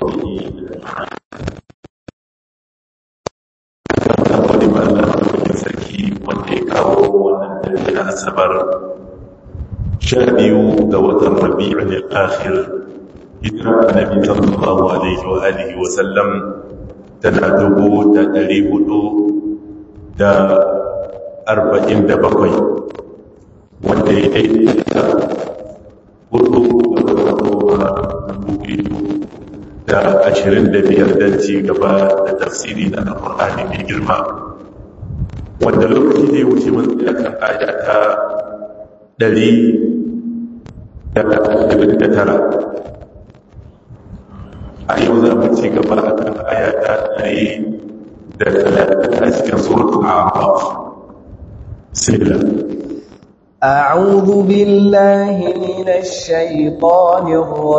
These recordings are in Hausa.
وصحبه wani ba Allah maɗaukakin sarki wanda ya kawo wannan dare na asabar sha biyu ga watan rabi'un al-akhir hijira annabi sallallahu alaihi wa alihi wa sallam tana dubu da ɗari hudu da arba'in da bakwai wanda ya daidaita hudu ga watan goma dubu biyu da ashirin da biyar don ci gaba da tafsiri na alƙur'ani mai girma wanda lokaci da ya wuce mun tsaya kan aya ta ɗari da ashirin da tara a yau za mu ci gaba a kan aya ta ɗari da talatin a cikin suratul a'raf sila أعوذ بالله من الشيطان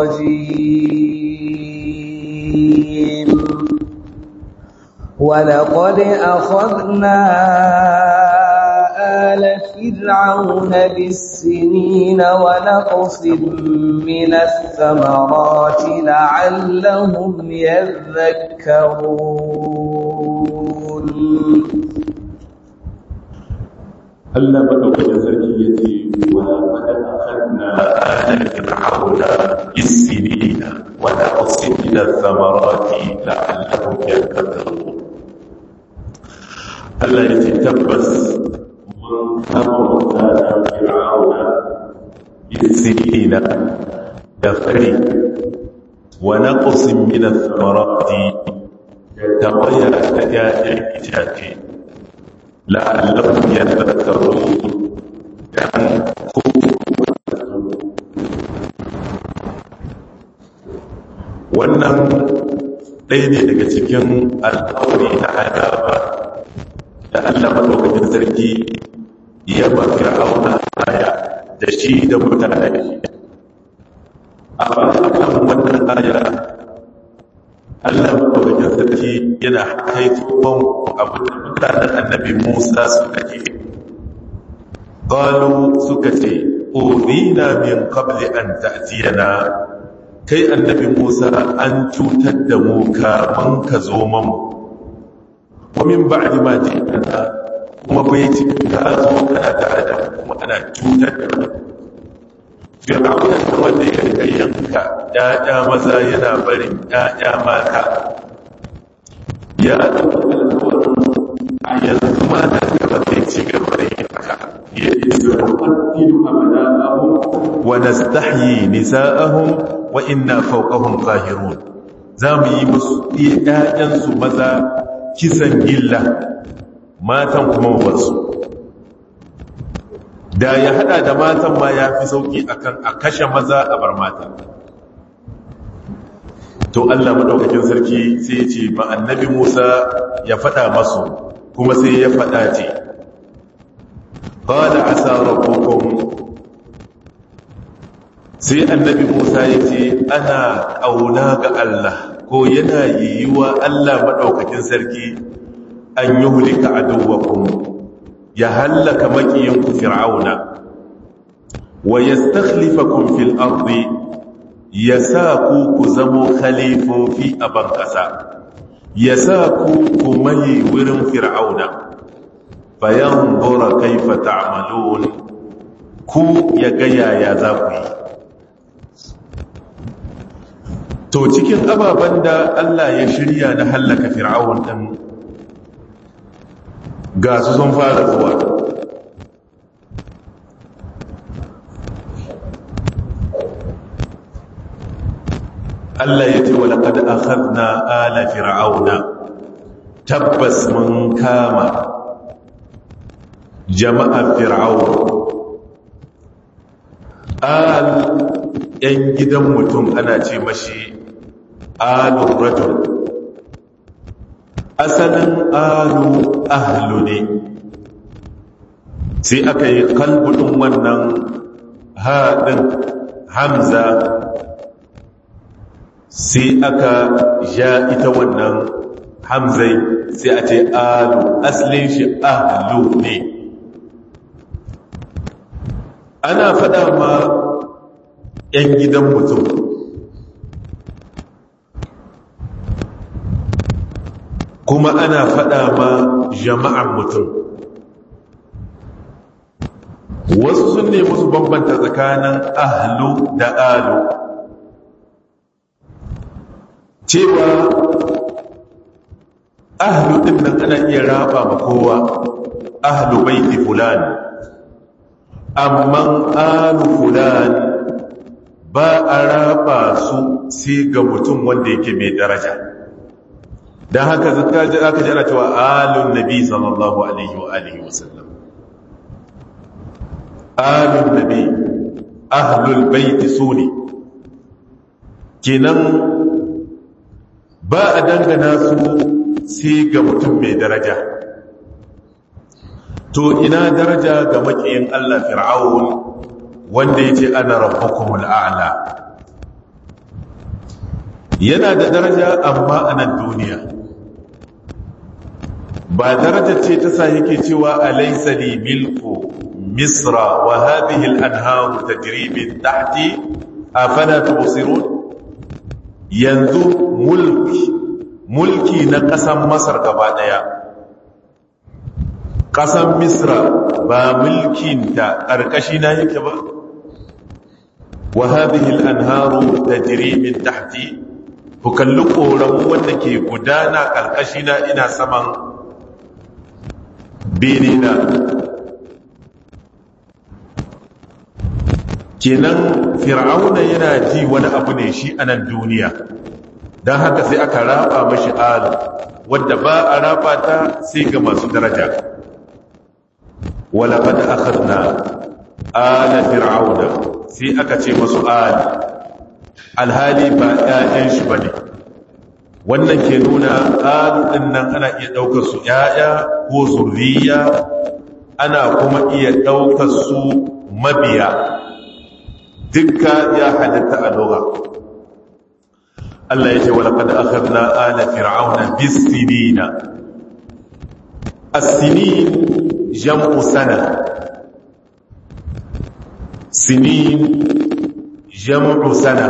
الرجيم ولقد أخذنا آل فرعون بالسنين ونقص من الثمرات لعلهم يذكرون Allah madaukakin sarki ya ce wa laqad akhadna ala fir'auna bis-sinina wa naqsin min ath-thamarati la'allahum yadhakkarun Allah ya ce tabbas mun kama mutanen fir'auna bis-sinina da fari wa naqsin min ath-thamarati da tawaya ta ya'yan itace la'allahum yadhakkarun dan ku wannan ɗaya ne daga cikin alƙawari na azaba da Allah madaukakin sarki ya ba fir'auna aya da shi da mutane a kan wannan aya Allah madaukakin sarki yana haifon abu da mutanen annabi Musa suka ce qalu suka ce udina min qabli an ta'tiyana kai annabi Musa an cutar da mu kamun ka zo mamu wa min ba'di ma ji'ana kuma bai ci ka zo kana tare da kuma ana cutar da mu fir'auna da wanda ya rika yanka ya'ya maza yana barin ya'ya mata ya ɗauki alkawarin a yanzu ma da gaba zai ci gaba da yin haka ya yi zuwa wa nastahyi nisa'ahum wa inna fawqahum qahirun za mu yi musu ƴaƴansu maza kisan gilla matan kuma mu bar su da ya hada da matan ma ya fi sauki akan a kashe maza a bar mata to Allah madaukakin sarki sai ya ce ba annabi Musa ya fada masu kuma sai ya fada ce qala asa rabbukum sai annabi Musa ya ce ana kauna ga Allah ko yana yiwuwa Allah madaukakin sarki an yuhlika aduwwakum ya hallaka makiyanku fir'auna wa yastakhlifakum fil ardi yasa ku ku zamo khalifofi a ban kasa yasa ku ku mai wurin fir'auna fayanzura kaifa ta'malun ku ya ga yaya za ku yi to cikin ababen da Allah ya shirya na hallaka fir'aun din ga su sun fara zuwa Allah ya ce wa laqad akhadna ala fir'auna tabbas mun kama jama'a fir'aun al yan gidan mutum ana ce mashi alur rajul asalin alu ahlu ne sai aka yi kalbudin wannan haɗin hamza sai aka ja ita wannan hamzai sai a ce alu asalin shi ahlu ne ana faɗa ma 'yan gidan mutum kuma ana faɗa ma jama'an mutum wasu sun nemi su bambanta tsakanin ahlu da alu cewa ahlu ɗin nan ana iya raba ma kowa ahlu baiti fulani amma alu fulani ba a raba su sai ga mutum wanda yake mai daraja don haka zaka ji aka ji ana cewa alun nabi sallallahu alaihi wa alihi wasallam alun nabi ahlul baiti sune kenan ba a dangana su sai ga mutum mai daraja to ina daraja ga makiyin Allah fir'aun wanda yace ana rabbukumul a'la yana da daraja amma a nan duniya ba daraja ce ta sa yake cewa alaysa li milku misra wa hadhihi al-anharu tajri min tahti afala tubsirun yanzu mulki mulki na ƙasan masar gaba ɗaya ƙasan misra ba mulkinta ƙarƙashi na yake ba wa hadhihi al-anharu tajri min tahti ku kalli ƙoramu wanda ke gudana ƙarƙashi na ina saman bene na kenan fir'auna yana ji wani abu ne shi a nan duniya don haka sai aka raba mashi alu wadda ba a raba ta sai ga masu daraja wala kada akhadna ala fir'auna sai aka ce masu ali alhali ba ƴaƴan shi bane wannan ke nuna alu din nan ana iya daukar su ƴaƴa ko zurriya ana kuma iya daukar su mabiya dukka ya halatta a lugha Allah ya ce wa laqad akhadna ala fir'auna bis-sinina as-sinin jam'u sana sinin jam'u sana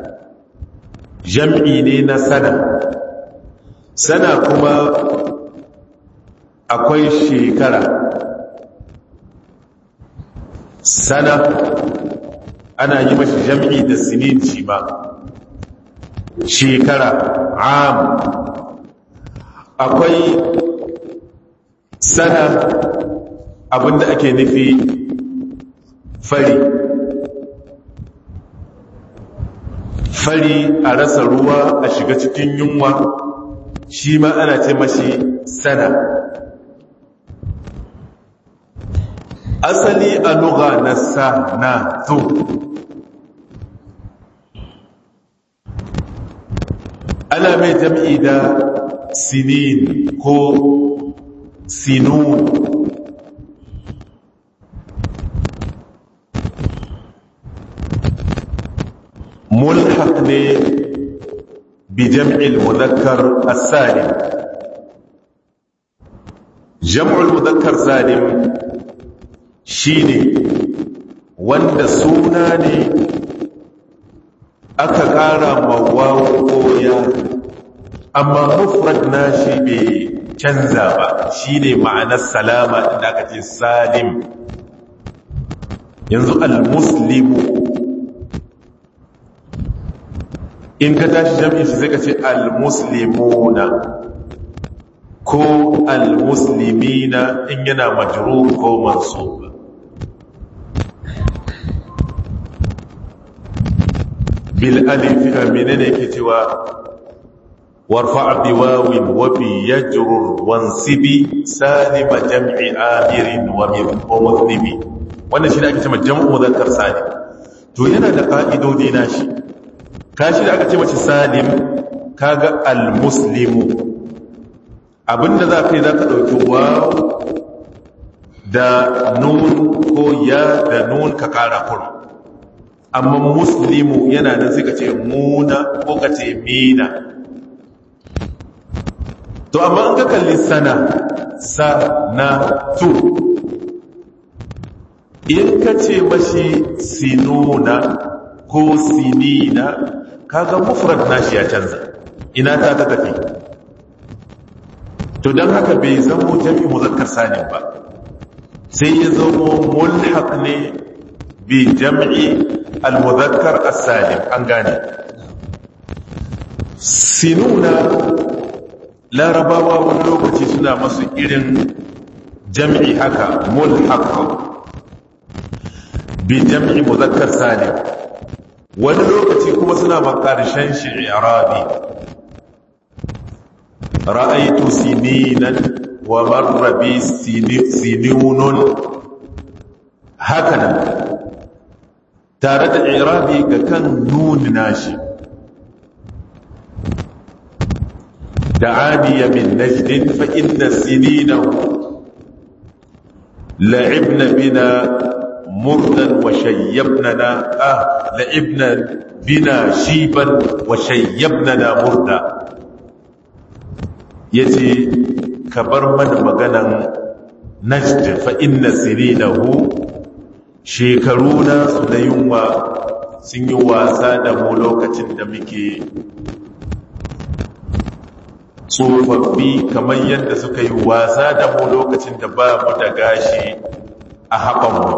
jam'i ne na sana sana kuma akwai shekara sana ana yi mashi jam'i da sinin shi ba shekara am akwai sana abinda ake nufi fari fari a rasa ruwa a shiga cikin yunwa shi ma ana ce mashi sana asali a lugha na sa na to ana mai jam'i da sinin ko sinun mulhaq ne bi jam'il mudakkar as-salim jam'ul mudakkar salim shine wanda suna ne aka ƙara mawawo koya amma mufrad nashi bai canza ba shine ma'anar salama inda aka ce salim yanzu al-muslimu in ka tashi jami'in shi sai ka ce al-muslimuna ko al-muslimina in yana majrur ko mansub bil alif menene yake cewa warfa bi wawin wa bi yajrur wansibi salima jam'i amirin wa mudhnibi wannan shi ne ake cewa jam'u mudhakkar salim to yana da ka'idodi nashi kashi da aka ce mace salim kaga al-muslimu abinda za ka yi za ka ɗauki waw da nun ko ya da nun ka ƙara kura amma muslimu yana nan sai ka ce muna ko ka ce mina to amma an ka kalli sana sa na tu in ka ce mashi sinuna ko sinina kaga mufrad nashi ya canza ina ta ta tafi to don haka bai zamo jam'i muzakkar salim ba sai ya zamo mulhaq ne bi jam'i al-muzakkar as-salim an gane sinuna larabawa wani lokaci suna masu irin jam'i haka mulhaq bi jam'i muzakkar salim wani lokaci kuma suna makarshen shi irabi ra'aitu sininan wa marra bi sinunun hakanan tare da irabi ga kan nuni nashi دعاني من نجد فإن سنينه لعبن بنا مردا وشيبننا آه لعبنا بنا شيبا وشيبننا مردا يتي كبر من مغنى نجد فإن سنينه شيكرونا سنيوما سنيوا سادة مولوكة دمكي tsofaffi kamar yadda suka yi wasa da mu lokacin da ba mu da gashi a haɓanmu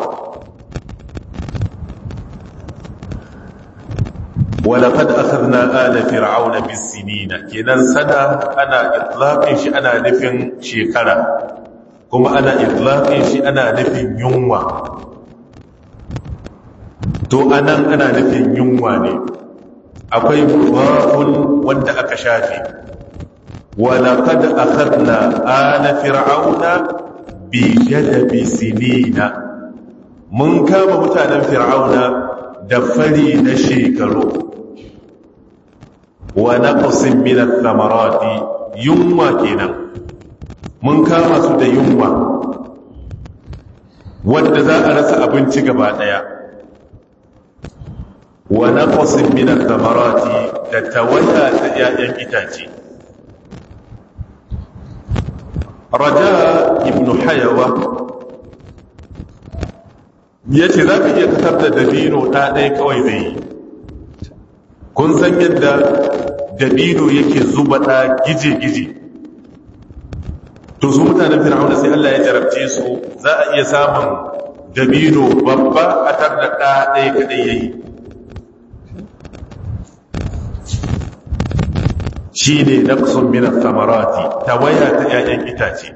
walaƙad akhadna ala fir'auna bisinina kenan sana ana itlaqin shi ana nufin shekara kuma ana itlaqin shi ana nufin yunwa to anan ana nufin yunwa ne akwai mudafun wanda aka shafe ولقد أخذنا آل فرعون بجدب سنين من كام متانا فرعون دفري نشيكرو ونقص من الثمرات يوم كنا من كام سد يوم wanda za a rasa abinci gaba daya wa naqsin min ath-thamarati da tawaya ta 'ya'yan itace raja ibn hayawa ya ce za ka iya kasar da dabino ɗa ɗaya kawai zai yi kun san yadda dabino yake zuba ɗa gije-gije to su mutanen fir'auna sai Allah ya jarabce su za a iya samun dabino babba a tar da ɗa ɗaya kaɗai ya yi shi ne naqsun min samarati tawaya ta 'ya'yan itace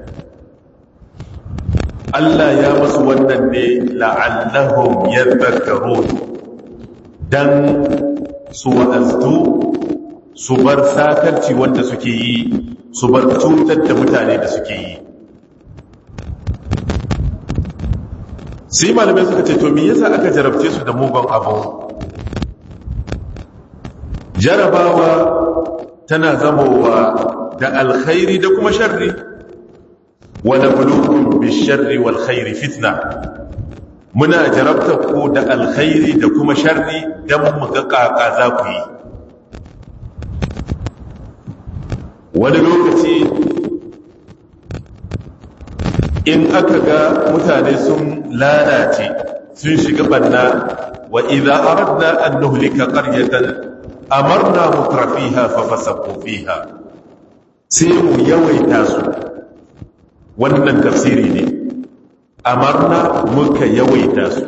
Allah ya musu wannan ne la'allahum yadhakkarun dan su wa'aztu su bar sakarci wanda suke yi su bar cutar da mutane da suke yi sai malamai suka ce to me yasa aka jarabce su da mugun abu jarabawa tana zamowa da alkhairi da kuma sharri wa nabluukum bisharri wal khairi fitna muna jarabta ku da alkhairi da kuma sharri dan mu ga kaka za ku yi wani lokaci in aka ga mutane sun lalace sun shiga banna wa idza aradna an nuhlika qaryatan amarna mutrafiha fa fasaqu fiha sai mu yawaita su wannan tafsiri ne amarna muka yawaita su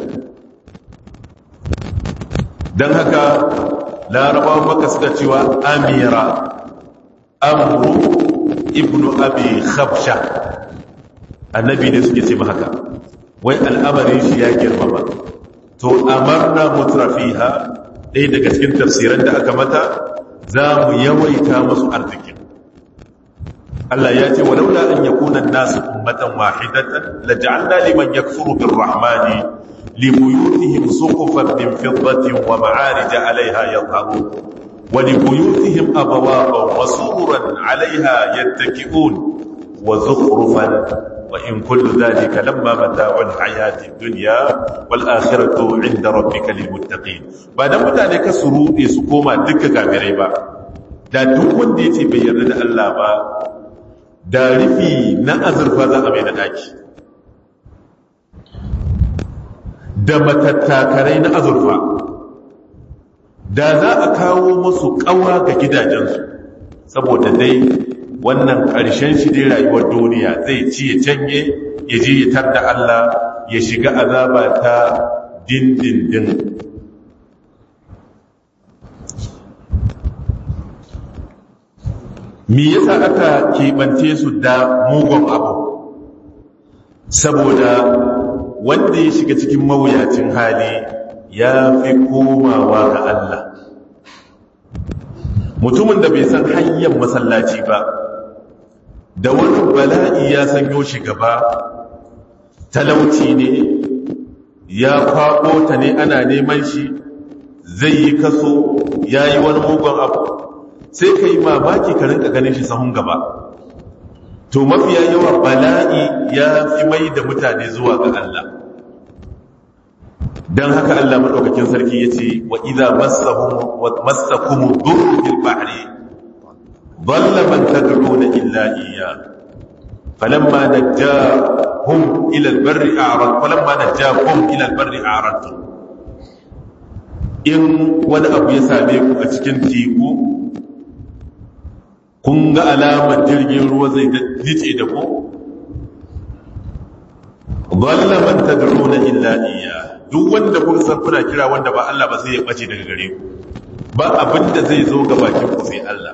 dan haka larabawa maka suka cewa amira amru ibnu abi khabsha annabi ne suke ce haka wai al'amarin shi ya girmama to amarna mutrafiha ɗaya daga cikin tafsiran da aka mata za mu yawaita masu arziki Allah ya ce walaula an yakuna an-nasu ummatan wahidatan laj'alna liman yakfuru bir-rahmani libuyutihim suqufan min fiddatin wa ma'arij 'alayha yadhharun wa libuyutihim abwaban wa sururan 'alayha yattaki'un wa zukhrufan وإن كل ذلك لما متاع الحياة الدنيا والآخرة عند ربك للمتقين بعد mutane ka su rude su koma duka kafirai ba da duk wanda yace bai yarda da Allah ba da rufi na azurfa za a mai da daki da matattakarai na azurfa da za a kawo musu kawa ga gidajensu saboda dai wannan ƙarshen shi dai rayuwar duniya zai ci ya canye ya je ya tar da Allah ya shiga azaba ta dindindin me yasa aka keɓance su da mugun abu saboda wanda ya shiga cikin mawuyacin hali ya fi komawa ga Allah mutumin da bai san hanyar masallaci ba da wani bala'i ya sanyo shi gaba talauci ne ya kwaɓo ta ne ana neman shi zai yi kaso ya yi wani mugun abu sai ka yi mamaki ka rinka ganin shi sahun gaba to mafiya yawa bala'i ya fi mai da mutane zuwa ga Allah don haka Allah maɗaukakin sarki ya ce wa iza masakumu duru fil bahri dhalla man tad'una illa iyya falamma najjahum ila al-barri a'rad falamma najjahum ila al-barri a'radtum in wani abu ya same ku a cikin teku kun ga alamar jirgin ruwa zai nice da ku dhalla man tad'una illa iyya duk wanda kun san kuna kira wanda ba Allah ba sai ya bace daga gare ku ba abinda zai zo ga bakin ku sai Allah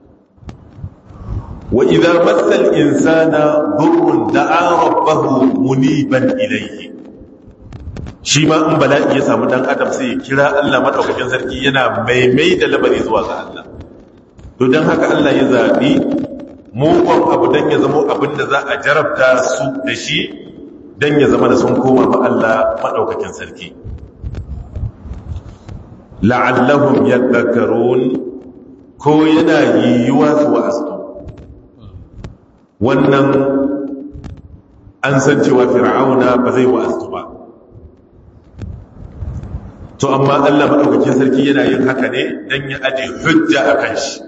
wa idza massal insana dhurrun da'a rabbahu muniban ilayhi shi ma in bala'i ya samu dan adam sai ya kira Allah madaukakin sarki yana maimai da labari zuwa ga Allah to dan haka Allah ya zabi mugun abu dan ya zama abinda za a jarabta su da shi don ya zama da sun koma ma Allah maɗaukakin sarki la'allahum yadhakkarun ko yana yiwuwa su wa'astu wannan an san cewa fir'auna ba zai wa'astu ba to amma Allah maɗaukakin sarki yana yin haka ne don ya aje hujja a kan shi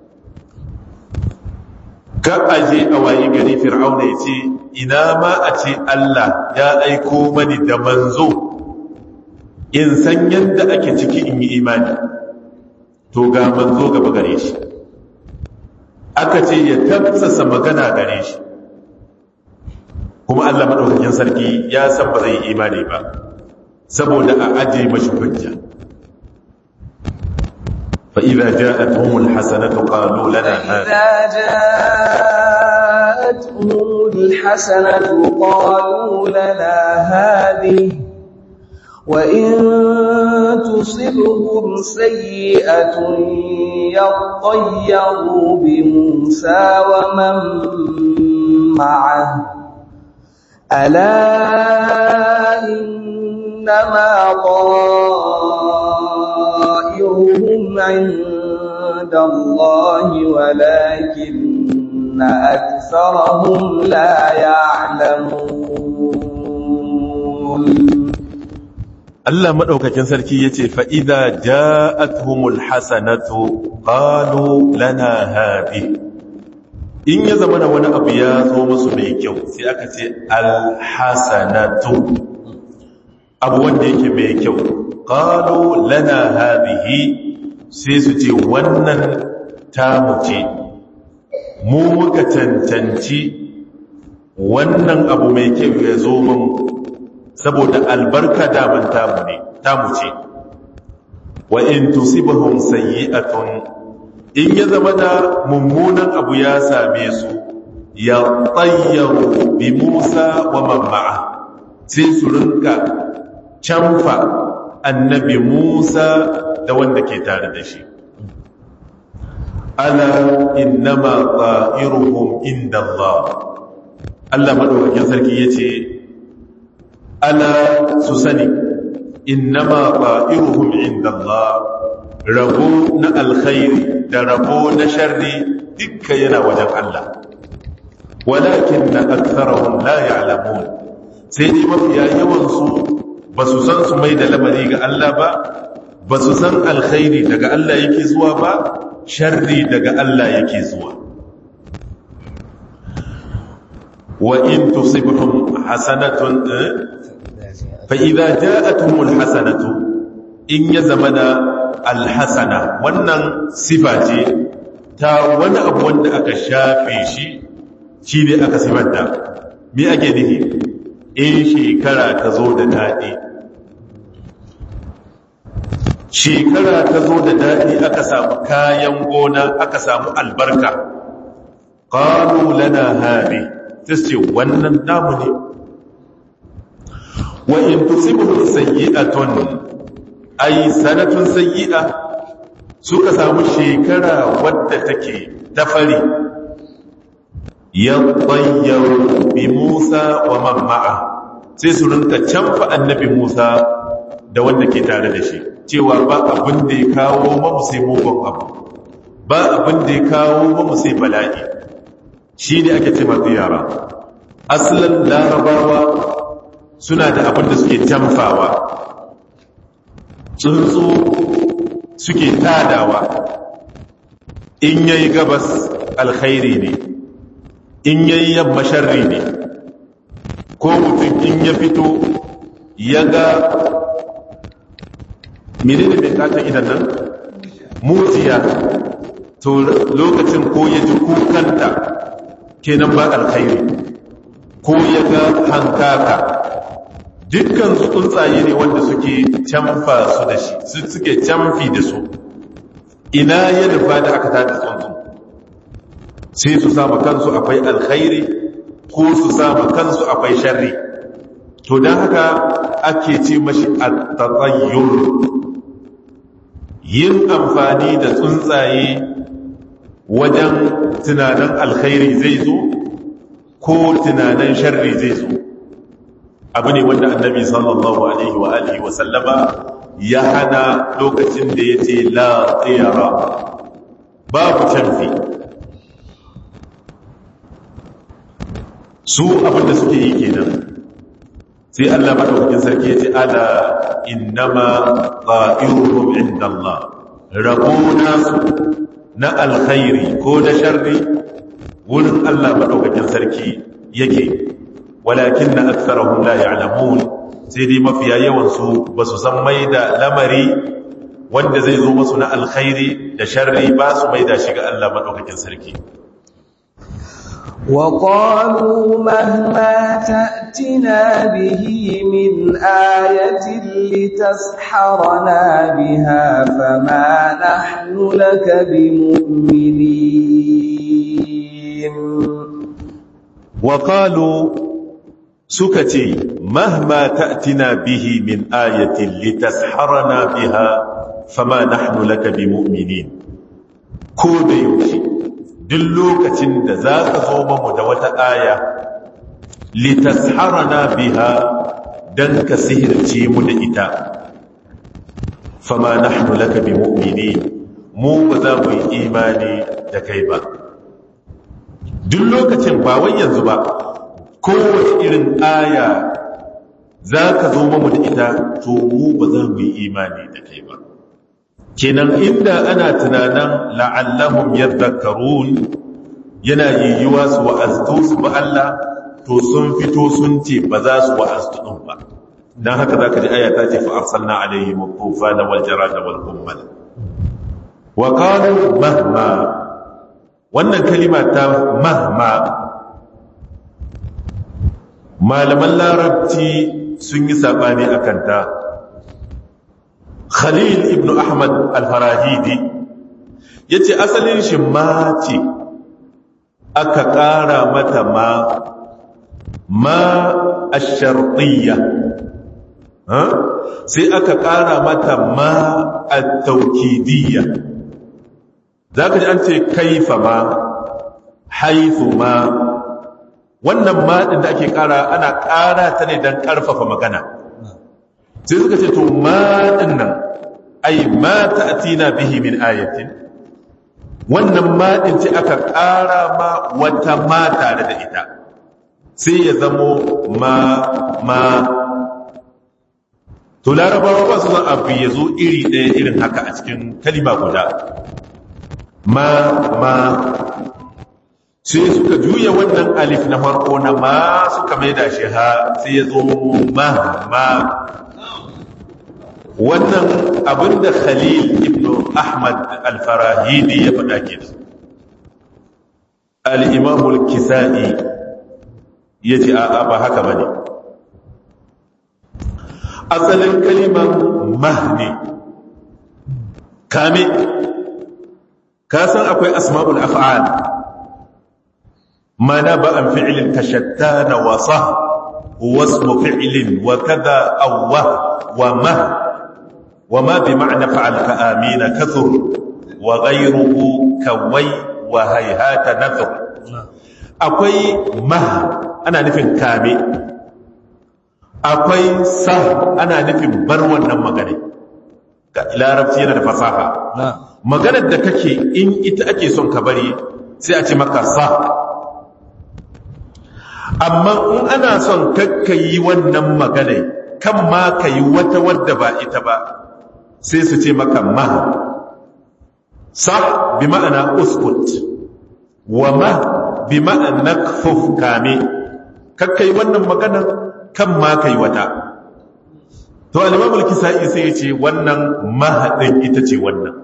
ka aje a wayi gari fir'auna ya ce ina ma a ce Allah ya aiko mani da manzo in san yadda ake ciki in yi imani to ga manzo gaba gare shi aka ce ya tafsasa magana gare shi kuma Allah maɗaukakin sarki ya san ba zai yi imani ba saboda a aje mashi hujja فإذا جاءتهم الحسنة قالوا لنا هذه جاءتهم الحسنة قالوا لنا هذه وإن تصبهم سيئة يطيروا بموسى ومن معه ألا إنما طائرهم عند الله ولكن أكثرهم لا يعلمون Allah maɗaukakin sarki ya ce, Fa'ida ja'athumul hasanatu ƙalu lana haɗi. In ya zama da wani abu ya zo musu mai kyau, sai aka ce, Alhasanatu, abu wanda yake mai kyau, ƙalu lana haɗihi sai su ce, Wannan tamu ce, mu muka cancanci wannan abu mai kyau ya zo mun saboda albarka daman tamu ne tamu ce wa in tusibhum sayyi'atun in ya zama da mummunan abu ya same su ya tayyaru bi Musa wa man ma'a sai su rinka canfa annabi Musa da wanda ke tare da shi ala innama ta'iruhum inda Allah Allah madaukakin sarki yace ala su sani innama ta'iruhum inda Allah rabo na alkhairi da rabo na sharri dukka yana wajen Allah walakin na aktharahum la ya'lamun sai dai mafiya yawan su ba su san su mai da lamari ga Allah ba ba su san alkhairi daga Allah yake zuwa ba sharri daga Allah yake zuwa wa in tusibhum hasanatun fa idza ja'atuhum alhasanatu in ya zamana alhasana wannan sifa ce ta wani abu wanda aka shafe shi shi ne aka simanta me ake nufi in shekara ta zo da daɗi shekara ta zo da daɗi aka samu kayan gona aka samu albarka ƙalu lana hari ta ce wannan namu ne wa in tusibu sayyi'atun ay sanatun sayyi'a suka samu shekara wadda take ta fari yadayyaru bi Musa wa man ma'a sai su rinka canfa annabi Musa da wanda ke tare da shi cewa ba abin da ya kawo mamu sai mugun abu ba abin da ya kawo mamu sai bala'i shi ne ake ce masu yara asalin larabawa suna da abin da suke jamfawa tsuntsu suke tadawa in yayi gabas alkhairi ne in yayi yamma sharri ne ko mutum in ya fito ya ga menene mai katon idan nan mutiya to lokacin ko ya ji kukanta kenan ba alkhairi ko ya ga hankaka dukkan su tsuntsaye ne wanda suke camfa su da shi suke camfi da su ina ya nufa da aka tada tsuntsu sai su sama kansu akwai alkhairi ko su sama kansu akwai sharri to don haka ake ce mashi at-tatayyur yin amfani da tsuntsaye wajen tunanin alkhairi zai zo ko tunanin sharri zai zo abu ne wanda annabi sallallahu alaihi wa alihi wa sallama ya hana lokacin da ya ce la tsira babu canfi su abinda suke yi kenan sai Allah madaukakin sarki ya ce ala innama qa'iruhum indallah rabo nasu na alkhairi ko na sharri wurin Allah madaukakin sarki yake walakin na aksarahum la ya'lamun sai dai mafiya yawan su basu san mai da lamari wanda zai zo musu na alkhairi da sharri ba su mai da shi ga Allah madaukakin sarki وقالوا مهما تأتنا به من آية لتسحرنا بها فما نحن لك بمؤمنين وقالوا سكتي مهما تأتنا به من آية لتسحرنا بها فما نحن لك بمؤمنين كود يوشي duk lokacin da za ka zo mamu da wata aya litasharana biha dan ka sihirce mu da ita fama nahnu laka bi mu'minin mu ba za mu yi imani da kai ba duk lokacin ba wai yanzu ba kowace irin aya za ka zo mamu da ita to mu ba za mu yi imani da kai ba kenan inda ana tunanin la'allahum yadhakkarun yana yiyyuwa su wa'aztu su ba Allah to sun fito sun ce ba za su wa'aztu din ba dan haka zaka ji aya ta ce fa arsalna alaihim tufana wal jarada wal qummal wa qalu mahma wannan kalima ta mahma malaman larabci sun yi sabani akan ta Khalil ibn Ahmad al-Farahidi yace asalin shi ma ce aka ƙara mata ma ma ash-shartiyya ha sai aka ƙara mata ma at-tawkidiyya zaka ji an ce kaifa ma haifu ma wannan ma din da ake ƙara ana ƙara ta ne don ƙarfafa magana sai suka ce to ma din nan ai ma ta'tina bihi min ayatin wannan ma din ce aka ƙara ma wata ma tare da ita sai ya zamo ma ma to larabawa ba su zan abu ya zo iri ɗaya irin haka a cikin kalima guda ma ma sai suka juya wannan alif na farko na ma suka mai da shi ha sai ya zo ma ma wannan abinda khalil ibn ahmad al-farahidi ya faɗa ke al-imamul kisa'i yace a'a ba haka bane asalin kalimar mahne kame ka san akwai asma'ul af'al mana ba an fi'ilin tashattana wa sah wasmu fi'ilin wa kada awwa wa ma wa ma bi ma'na fa'al ka amina kathur wa ghayruhu kawai wa hayhata nathur akwai ma ana nufin kame akwai sa ana nufin bar wannan magana ga larabci yana da fasaha maganar da kake in ita ake son ka bari sai a ce maka sa amma in ana son kakkayi wannan magana kan ma ka yi wata wadda ba ita ba sai su ce maka ma sa bi ma'ana uskut wa ma bi ma'ana kfuf kame kakkayi wannan maganar kan ma ka yi wata to alimamul kisa'i sai ya ce wannan mahaɗin ita ce wannan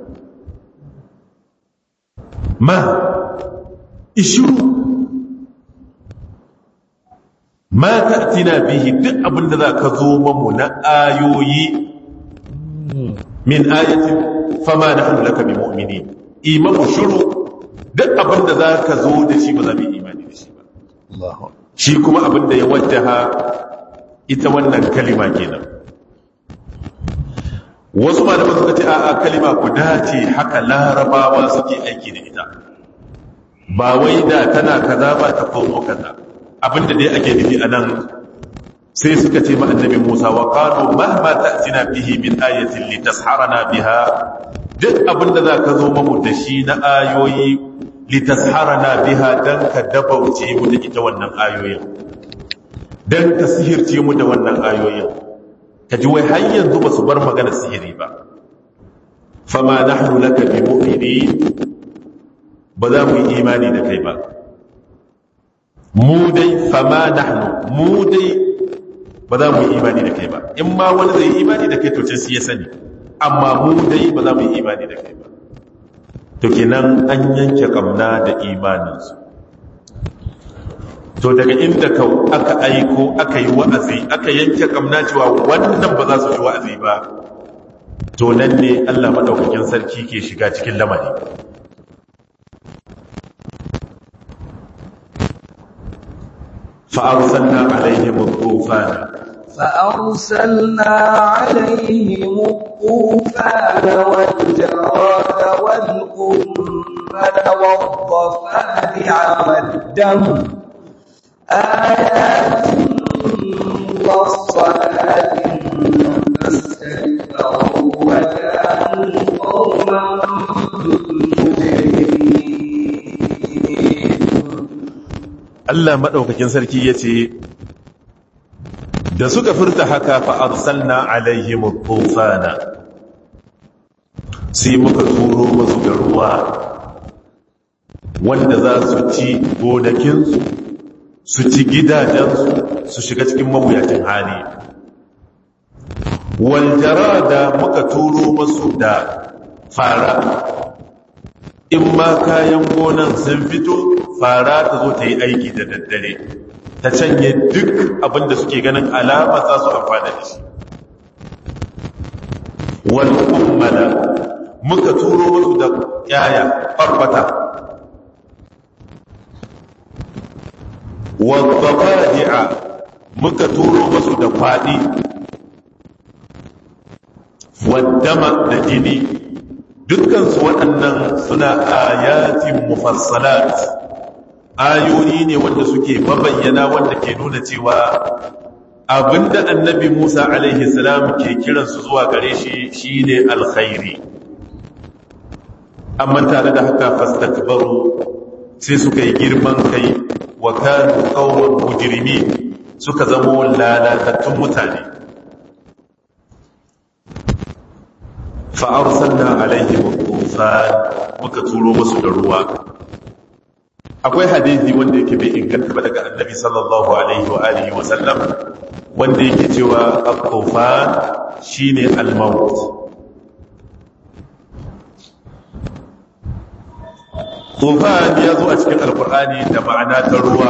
ma ishiru ma ta'tina bihi duk abinda za ka zo mamu na ayoyi min ayatin fama nahnu laka bi mu'minin imamu shiru duk abinda za ka zo da shi ba za mu yi imani da shi ba shi kuma abinda ya wajjaha ita wannan kalima kenan wasu malaman suka ce a'a kalima guda ce haka larabawa suke aiki da ita ba wai da tana kaza ba ta komo kaza abinda dai ake nufi a nan sai suka ce ma annabi Musa wa qalu mahma ta'tina bihi min ayatin litasharana biha duk abinda za ka zo mamu da shi na ayoyi litasharana biha dan ka dabauce mu da ita wannan ayoyin dan ka sihirce mu da wannan ayoyin ka ji wai har yanzu ba su bar magana sihiri ba fama nahnu laka bi mu'minin ba za mu yi imani da kai ba mu dai fama nahnu mu dai ba za mu yi imani da kai ba in ma wani zai yi imani da kai to sai ya sani amma mu dai ba za mu yi imani da kai ba to kenan an yanke kamna da imaninsu to daga inda ka aka aiko aka yi wa'azi aka yanke kamna cewa wannan ba za su yi wa'azi ba to nan ne Allah madaukakin sarki ke shiga cikin lamari فأرسلنا عليهم الطوفان فأرسلنا عليهم الطوفان والجراد والقمل والضفادع والدم آيات مفصلات فاستكبروا وكانوا قوما مجرمين Allah maɗaukakin sarki ya ce, Da suka furta haka fa'arsalna alaihim tufana sai muka turo masu da ruwa wanda za su ci gonakinsu, su ci gidajensu, su shiga cikin mawuyacin hali. Waljara da muka turo masu da fara, in ma kayan gonan sun fito fara ta zo ta yi aiki da daddare ta canye duk abinda suke ganin alama za su amfana da shi wani kummala muka turo musu da yaya farfata wadda fadi'a muka turo musu da kwaɗi waddama da jini dukkansu waɗannan suna ayatin mufassalat ayoyi ne wanda suke mabayyana wanda ke nuna cewa abinda annabi Musa alaihi salam ke kiransu zuwa gare shi shine alkhairi amma tare da haka fastakbaru sai suka yi girman kai wa kanu qauman mujrimin suka zamo lalatattun mutane fa arsalna alaihim tufan muka turo musu da ruwa akwai hadisi wanda yake bai inganta ba daga annabi sallallahu alaihi wa alihi wa sallam wanda yake cewa al-tufan shine al-maut tufan ya zo a cikin alkur'ani da ma'ana ta ruwa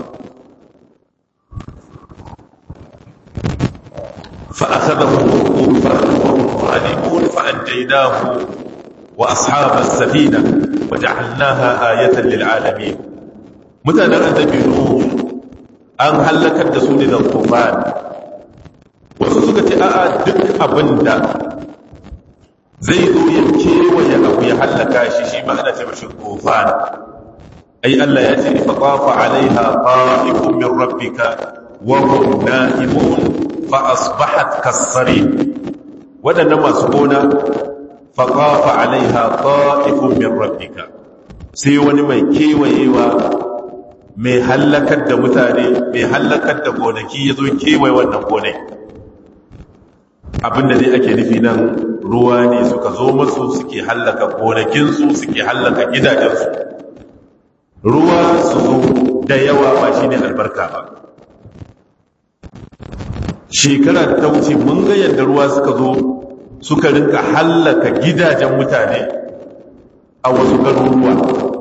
فأخذه الطوفان وهم ظالمون فأنجيناه وأصحاب السفينة وجعلناها آية للعالمين متى النبي نوح an hallakar da su ne da tufan wasu suka ce a'a duk abin da zai zo ya kewaye abu ya hallaka shi shi ma ana ce mashi tufan ai Allah ya ce fa qafa alaiha qa'ifun min rabbika wa hum na'imun fa asbahat kasarin wadannan masu gona fa qafa alaiha qa'ifun min rabbika sai wani mai kewayewa mai hallakar da mutane mai hallakar da gonaki ya zo kewaye wannan gonai abinda dai ake nufi nan ruwa ne suka zo masu suke hallaka gonakinsu suke hallaka gidajensu ruwa su zo da yawa ba shi ne albarka ba shekara ta wuce mun ga yadda ruwa suka zo suka rinka hallaka gidajen mutane a wasu garuruwa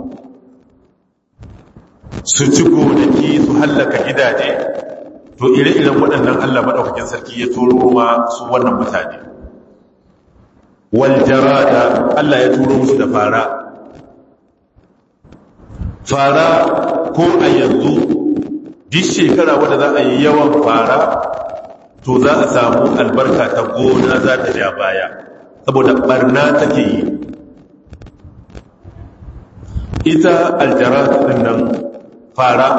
su ci gonaki su hallaka gidaje to ire-iren waɗannan Allah maɗaukakin sarki ya turo ma su wannan mutane waljarada Allah ya turo musu da fara fara ko a yanzu duk shekara wadda za a yi yawan fara to za a samu albarka ta gona za ta ja baya saboda barna take yi ita aljarada ɗin nan fara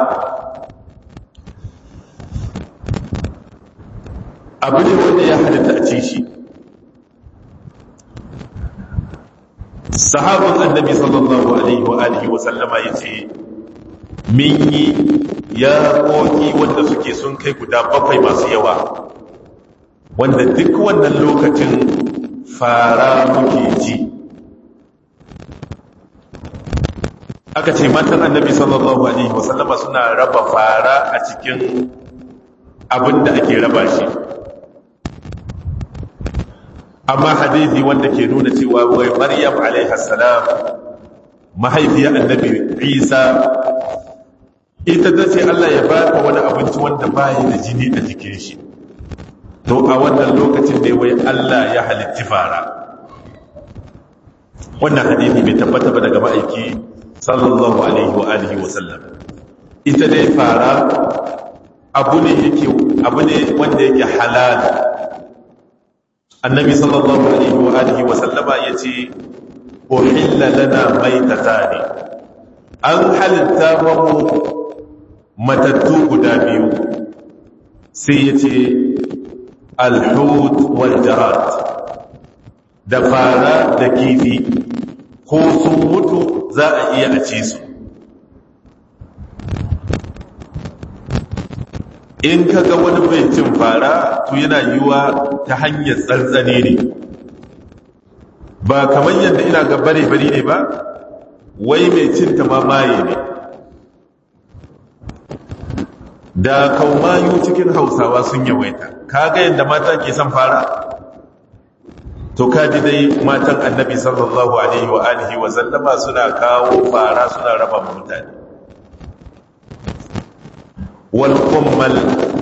abu ne wanda ya halitta a ci shi sahabin annabi sallallahu alaihi wa alihi wa sallama ya ce min yi ya koki wanda suke sun kai guda bakwai masu yawa wanda duk wannan lokacin fara muke ji aka ce matan annabi sallallahu alaihi wasallama suna raba fara a cikin abin da ake raba shi amma hadithi wanda ke nuna cewa wai maryam alaihi salam mahaifiyar annabi isa ita ta ce allah ya baka wani abinci wanda bayi da jini a jikin shi to a wannan lokacin da wai allah ya halitti fara wannan hadithi bai tabbata ba daga ma'aiki sallallahu alaihi wa alihi wa sallam ita dai fara abu ne yake abu ne wanda yake halal annabi sallallahu alaihi wa alihi wa sallama yace uhilla lana maitatani an halitta mu matattu guda biyu sai yace alhut wal jarat da fara da kifi ko sun mutu za a iya a ci su in ka ga wani bai cin fara to yana yiwa ta hanyar tsantsane ne ba kamar yadda ina ga bare-bare ne ba wai mai cin ta mamaye ne da kaumayu cikin hausawa sun yawaita ka ga yadda mata ke son fara to kaji dai matan annabi sallallahu alaihi wa alihi wa sallama suna kawo fara suna raba mutane wal kummal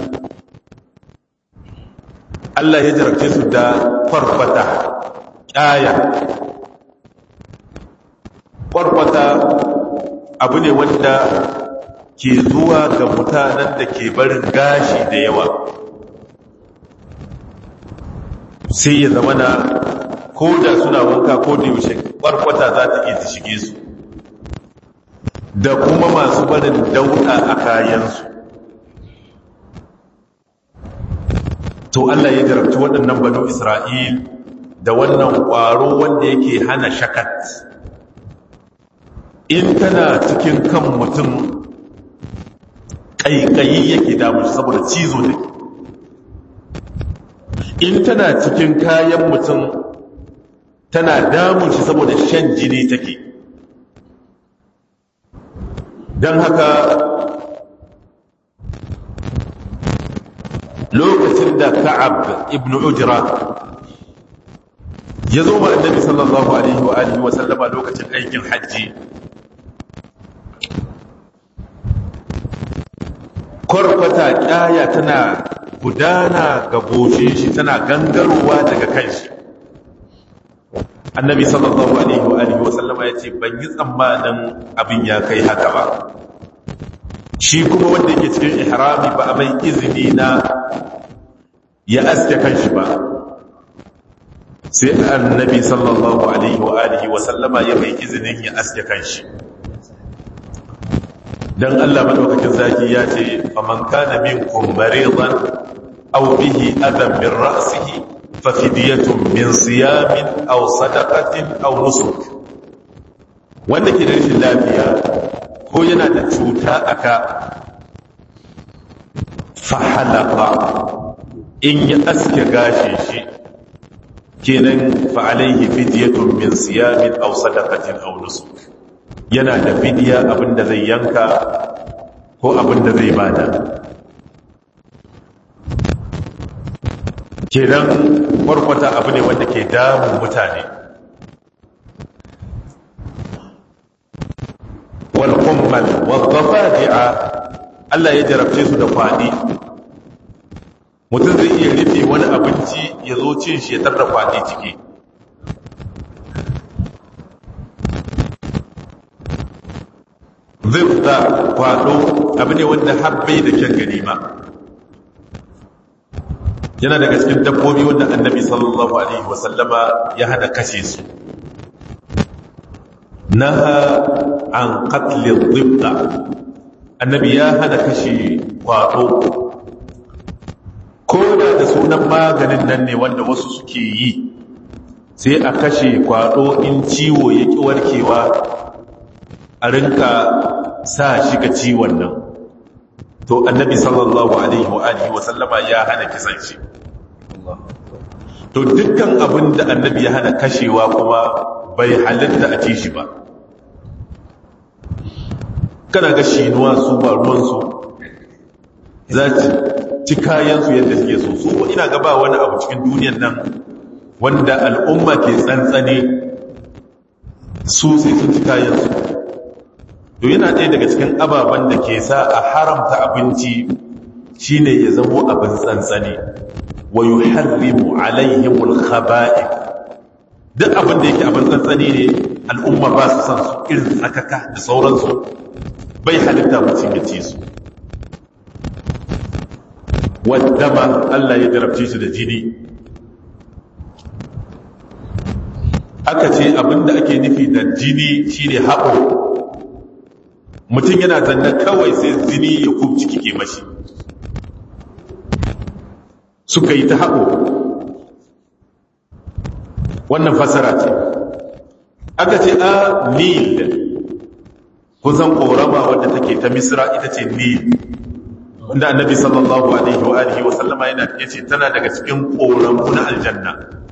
Allah ya jarabce su da farfata ƙaya farfata abu ne wanda ke zuwa ga mutanen da ke barin gashi da yawa sai ya zama na ko da suna wanka ko da yaushe kwarkwata za ta iya ta shige su da kuma masu barin dauda a kayansu to Allah ya jarabci waɗannan banu Isra'il da wannan ƙwaro wanda yake hana shakat in tana cikin kan mutum ƙaiƙayi yake damu saboda cizo da in tana cikin kayan mutum tana damun shi saboda shan jini take don haka lokacin da ka'ab ibn ujra ya zo ma annabi sallallahu alaihi wa alihi wa sallama lokacin aikin hajji kwarkwata kyaya tana gudana ga goshin shi tana gangarowa daga kanshi annabi sallallahu alaihi wa alihi wa sallama ya ce ban yi tsammanin abin ya kai haka ba shi kuma wanda yake cikin ihrami ba a mai izini na ya aske kanshi ba sai annabi sallallahu alaihi wa alihi wa sallama ya mai izinin ya aske kanshi dan Allah madaukakin zaki ya ce faman kana minkum maridan aw bihi adam min ra'sihi fa fidyatun min siyamin aw sadaqatin aw nusuk wanda ke da rashin lafiya ko yana da cuta aka fahalaka in ya aske gashin shi kenan fa alaihi fidyatun min siyamin aw sadaqatin aw nusuk yana da fidiya abinda zai yanka ko abinda zai bada kenan kwarkwata abu ne wanda ke damun mutane wal kummal wal dhafadi'a Allah ya jarabce su da kwadi mutum zai iya rufe wani abinci ya zo cin shi ya tarda kwadi ciki zifta kwado abu ne wanda habbai da kyan ganima yana daga cikin dabbobi wanda annabi sallallahu alaihi wasallama ya hada kashe su naha an qatlil zifta annabi ya hana kashe kwado ko da da sunan maganin nan ne wanda wasu suke yi sai a kashe kwado in ciwo ya ki warkewa a rinka sa shi ga ciwon nan to annabi sallallahu alaihi wa alihi wa sallama ya hana kisan shi to dukkan abin da annabi ya hana kashewa kuma bai halitta a ci shi ba kana ga shinuwa su ba ruwansu za ci kayansu yadda suke so su ina gaba wani abu cikin duniyan nan wanda al'umma ke tsantsane su sai sun ci kayansu to yana ɗaya daga cikin ababen da ke sa a haramta abinci shine ya zamo abin tsantsane wa yuharrimu alaihimul khaba'i duk abin da yake abin tsantsane ne al'umma ba su san su irin tsakaka da sauransu bai halitta mutum ya ci su wadda Allah ya jarabce su da jini aka ce abin da ake nufi da jini shine haɓo mutum yana zanne kawai sai jini ya kubci kike mashi suka yi ta haɓo wannan fasara ce aka ce a nil kusan ƙorama wadda take ta misra ita ce nil wanda annabi sallallahu alaihi wa alihi wa sallama yana yace tana daga cikin ƙoramu na aljanna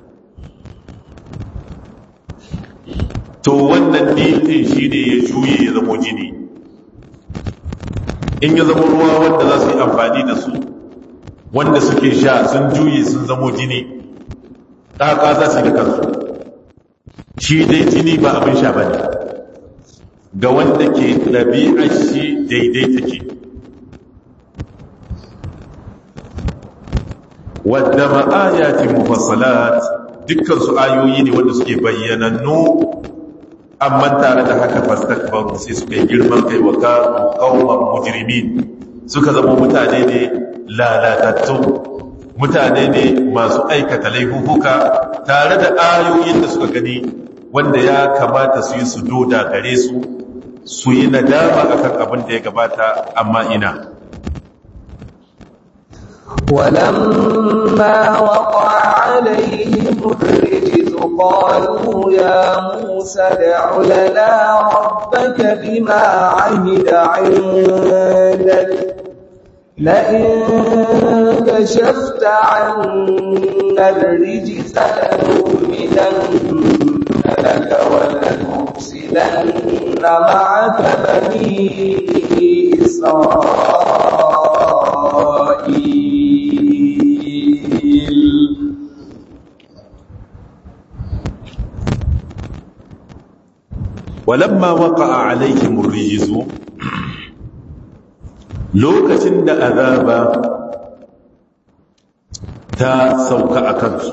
to wannan nil din shine ya juye ya zamo jini in ya zama ruwa wanda za su yi amfani da su wanda suke sha sun juye sun zamo jini ɗaka za su yi da kansu shi dai jini ba abin sha ba ne ga wanda ke ɗabi'ar shi daidai take wadda ma'ayatin mufassalat dukkan su ayoyi ne wanda suke bayyanannu amma tare da haka fastakbaru sai suka yi girman kai wa kanu qauman mujrimin suka zama mutane ne lalatattu mutane ne masu aikata laifuka tare da ayoyin da suka gani wanda ya kamata su yi su doda gare su su yi nadama akan abin da ya gabata amma ina ولما وقع عليهم الرجز قالوا يا موسى ادع لنا ربك بما عهد عندك لئن كشفت عنا الرجز لنؤمنن لك ولنرسلن معك بني إسرائيل ولما وقع عليهم الرجز lokacin da azaba ta sauka a kansu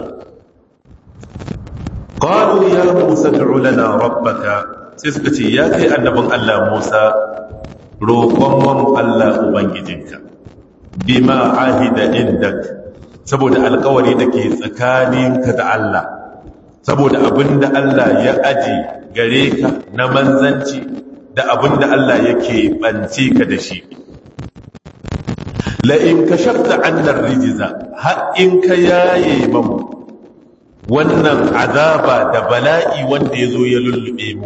qalu ya musa ad'u lana rabbaka sai suka ce ya kai annabin Allah Musa roƙon mu Allah ubangijinka bima ahida indak saboda alƙawari da ke tsakaninka da Allah saboda abinda Allah ya aji gare ka na manzanci da abinda Allah yake banci ka da shi la'in ka shafta annar rijiza har in ka yaye mamu wannan azaba da bala'i wanda ya zo ya lullube mu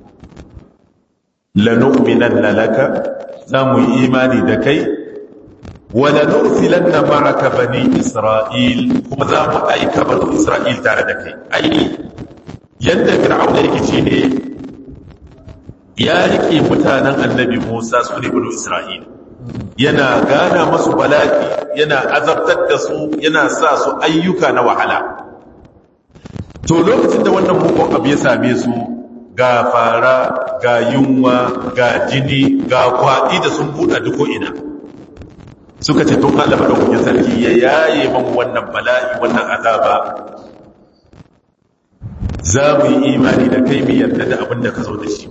lanu'minan laka za mu yi imani da kai wala nursilan na ma'aka bani isra'il kuma za mu aika bani isra'il tare da kai aini yadda fir'auna yake shi ne ya rike mutanen annabi musa su ne bani isra'il yana gana masu bala'i yana azabtar da su yana sa su ayyuka na wahala to lokacin da wannan mugun abu ya same su ga fara ga yunwa ga jini ga kwaɗi da sun buɗa duko ina suka ce tun Allah maɗaukakin sarki ya yaye man wannan bala'i wannan azaba za mu yi imani da kai mu yarda da abin da ka zo da shi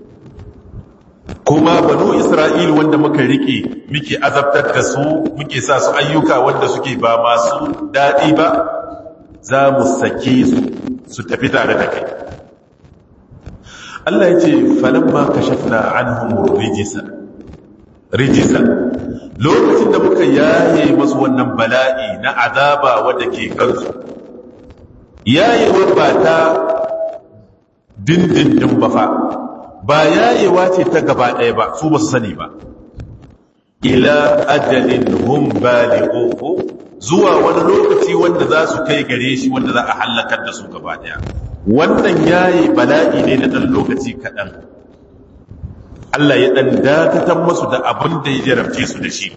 kuma banu isra'il wanda muka rike muke azabtar da su muke sa su ayyuka wanda suke ba masu daɗi ba za mu sake su su tafi tare da kai Allah ya ce falamma kashafna anhum rijisa rijisa lokacin da muka yaye masu wannan bala'i na azaba wanda ke kansu yayewar ba ta dindindin ba fa ba yayewa ce ta gaba ɗaya ba su ba su sani ba ila ajalin hum balighuhu zuwa wani lokaci wanda za su kai gare shi wanda za a hallakar da su gaba ɗaya wannan yayi bala'i ne na ɗan lokaci kaɗan Allah ya ɗan dakatar masu da abin da ya jarabce su da shi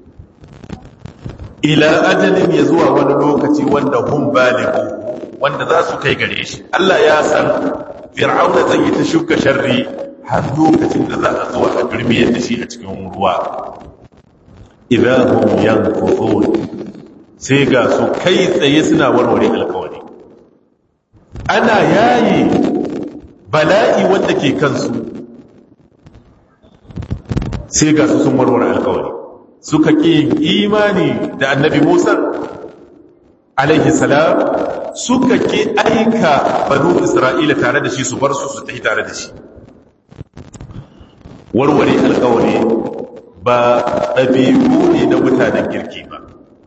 ila ajalin ya zuwa wani lokaci wanda hum balighuhu wanda za su kai gare shi Allah ya san fir'auna zai yi ta shuka sharri har lokacin da za a zuwa a durmiyar da shi a cikin ruwa idahum yankuthun sai ga su kai tsaye suna warware alkawari ana yayi bala'i wanda ke kansu sai ga su sun warware alkawari suka ƙi imani da annabi musa alaihi salam suka ke aika banu isra'ila tare da shi su bar su su tafi tare da shi warware alkawari ba ɗabi'u ne na mutanen kirki ba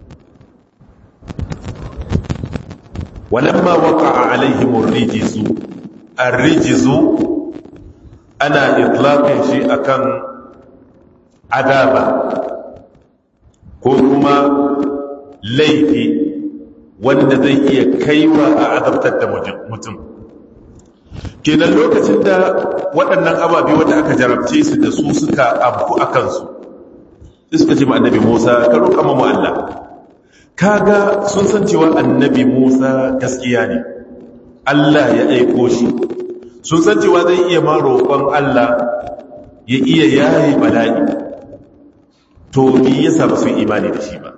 walamma waka a alaihimun rijizu an rijizu ana itlaqin shi akan adaba ko kuma laifi wanda zai iya kaiwa a azabtar da mutum kenan lokacin da waɗannan ababe wanda aka jarabce su da su suka abu a kansu suka ce ma annabi musa ka roƙa mamu Allah kaga sun san cewa annabi musa gaskiya ne Allah ya aiko shi sun san cewa zai iya ma roƙon Allah ya iya yayi bala'i to me yasa ba su imani da shi ba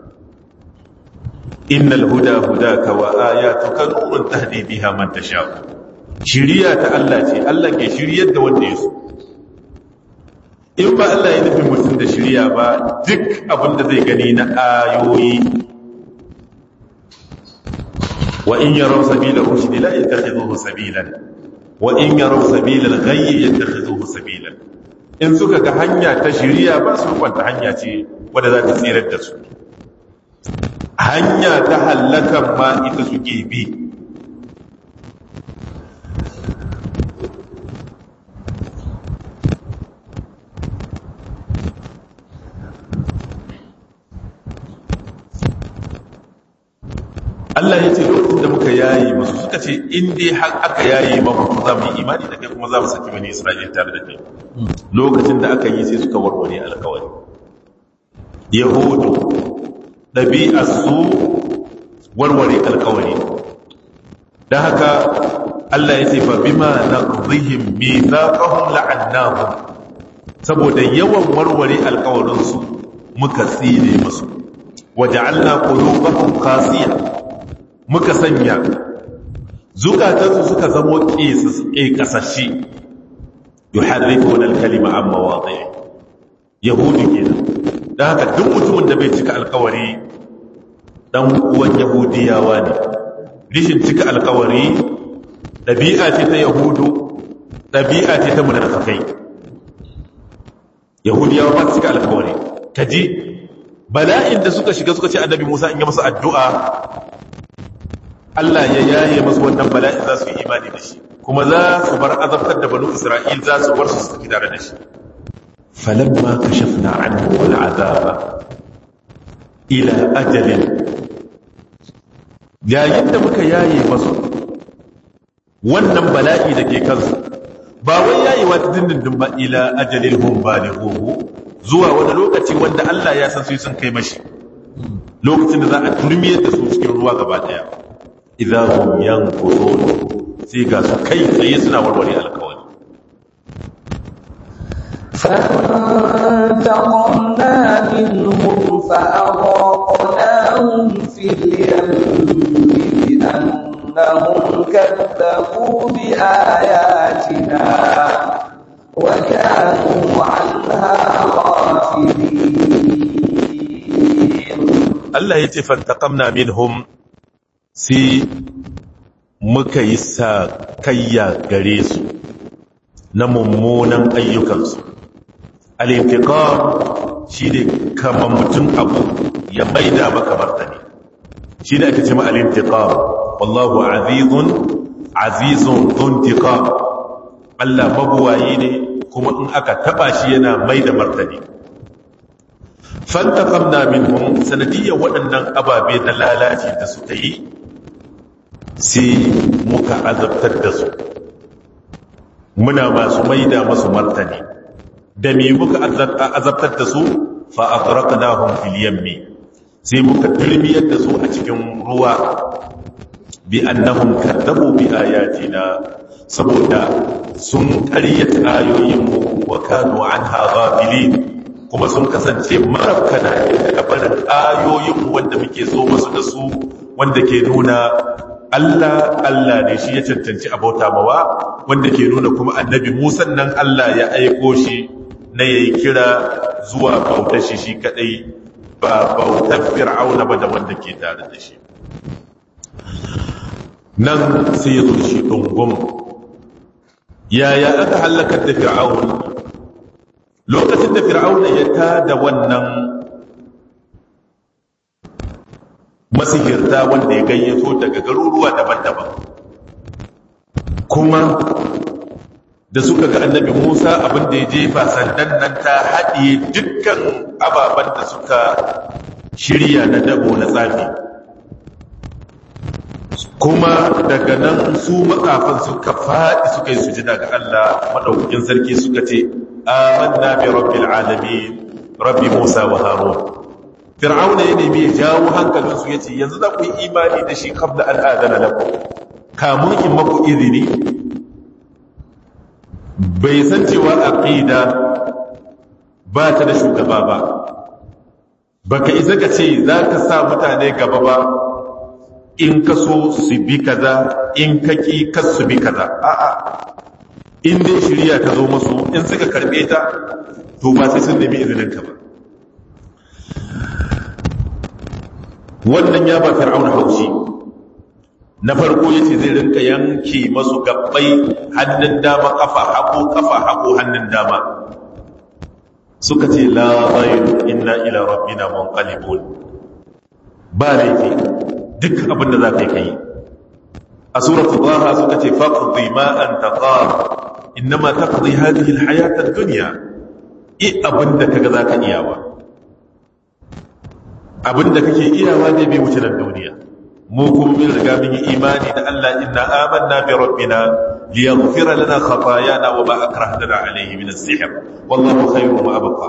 innal huda hudaka wa ayatuka nurun tahdi biha man tasha shiriya ta Allah ce Allah ke shiryar da wanda ya so in ba Allah ya nufin mutum da shiriya ba duk abin da zai gani na ayoyi wa in yaraw sabila rushdi la yattakhidhuhu sabilan wa in yaraw sabila al-ghayy yattakhidhuhu sabilan in suka ga hanya ta shiriya ba su kwanta hanya ce wadda za ta tsirar da su hanya ta hallakan ma ita suke bi Allah ya ce lokacin da muka yayi masu suka ce in dai har aka yayi maku za mu yi imani da kai kuma za mu saki bani Isra'il tare da kai lokacin da aka yi sai suka warware alkawari yahudu ɗabi'a su warware alkawari don haka Allah ya ce fa bima naqdihim mithaqahum la'annahum saboda yawan warware alkawarinsu muka tsine musu waja'alna qulubahum qasiya muka sanya zukatansu suka zamo ƙeƙasashi yuharrifuna al-kalima an mawadi'i yahudi kenan dan haka duk mutumin da bai cika alkawari dan uwan yahudiyawa ne rishin cika alkawari dabi'a ce ta yahudu dabi'a ce ta munafikai yahudiyawa ba su cika alkawari kaji bala'in da suka shiga suka ce annabi Musa in yi masa addu'a Allah ya yaye masu wannan bala'in za su yi imani da shi kuma za su bar azabtar da banu Isra'il za su bar su su tare da shi falamma kashafna anhu wal azaba ila ajalin yayin da muka yaye masu wannan bala'i da ke kansu ba wai yayewa ta dindindin ba ila ajalin hum balighuhu zuwa wani lokaci wanda Allah ya san su sun kai mashi lokacin da za a turmiyar da su cikin ruwa gaba daya idza hum yanqudun sai ga su kai tsaye suna warware alkawari فانتقمنا منهم فأغرقناهم في اليم بأنهم كذبوا بآياتنا وكانوا عنها غافلين Allah ya ce fantaqamna minhum sai muka yi sa kayya gare su na mummunan ayyukansu al-intiqam shine kamar mutum abu ya maida maka martani shine ake cewa al-intiqam wallahu azizun azizun dhuntiqam Allah mabuwayi ne kuma in aka taba shi yana maida martani fantaqamna minhum sanadiyyar waɗannan ababe na lalaci da suka yi sai muka azabtar da su muna masu maida masu martani da me muka azabtar da su fa aghraqnahum fil yammi sai muka turmiyar da su a cikin ruwa bi annahum kadzabu bi ayatina saboda sun ƙaryata ayoyinmu wa kanu anha ghafilin kuma sun kasance marabkana daga barin ayoyinmu wanda muke zo masu da su wanda ke nuna Allah Allah ne shi ya cancanci abauta mawa wanda ke nuna kuma annabi Musa nan Allah ya aiko shi na yayi kira zuwa bautar shi shi kadai ba bautar fir'auna ba da wanda ke tare da shi nan sai ya zo da shi dungum yaya aka halakar da fir'aun lokacin da fir'auna ya tada wannan masihirta wanda ya gayyato daga garuruwa daban-daban kuma da suka ga annabi Musa abinda ya jefa sandan nan ta haɗiye dukkan ababen da suka shirya na dabo na tsafi kuma daga nan su matsafan suka faɗi suka yi sujida ga Allah maɗaukakin sarki suka ce amanna bi rabbil alamin rabbi Musa wa Harun Fir'auna ya nemi ya jawo hankalin su yace yanzu za ku yi imani da shi qabla an adana lakum kamun in maku izini bai san cewa aqida ba ta da shugaba ba baka isa ka ce za ka sa mutane gaba ba in ka so su bi kaza in ka ki kas su bi kaza a'a in dai shirya ta zo masu in suka karbe ta to ba sai sun nemi izinin ka ba wannan ya ba fir'auna haushi na farko yace zai rinka yanke masu gabbai hannun dama kafa hagu kafa hagu hannun dama suka ce la ghayr inna ila rabbina munqalibun ba laifi duk abin da za ka yi kai a suratul taha suka ce faqdi ma anta qad innama taqdi hadhihi alhayat ad-dunya i abin da kaga za ka iyawa abin da kake iyawa ne bai wuce nan duniya mu kuma mun riga mun yi imani da Allah inna amanna bi rabbina liyaghfira lana khatayana wa ma akrahtana alayhi min as-sihr wallahu khayru ma abqa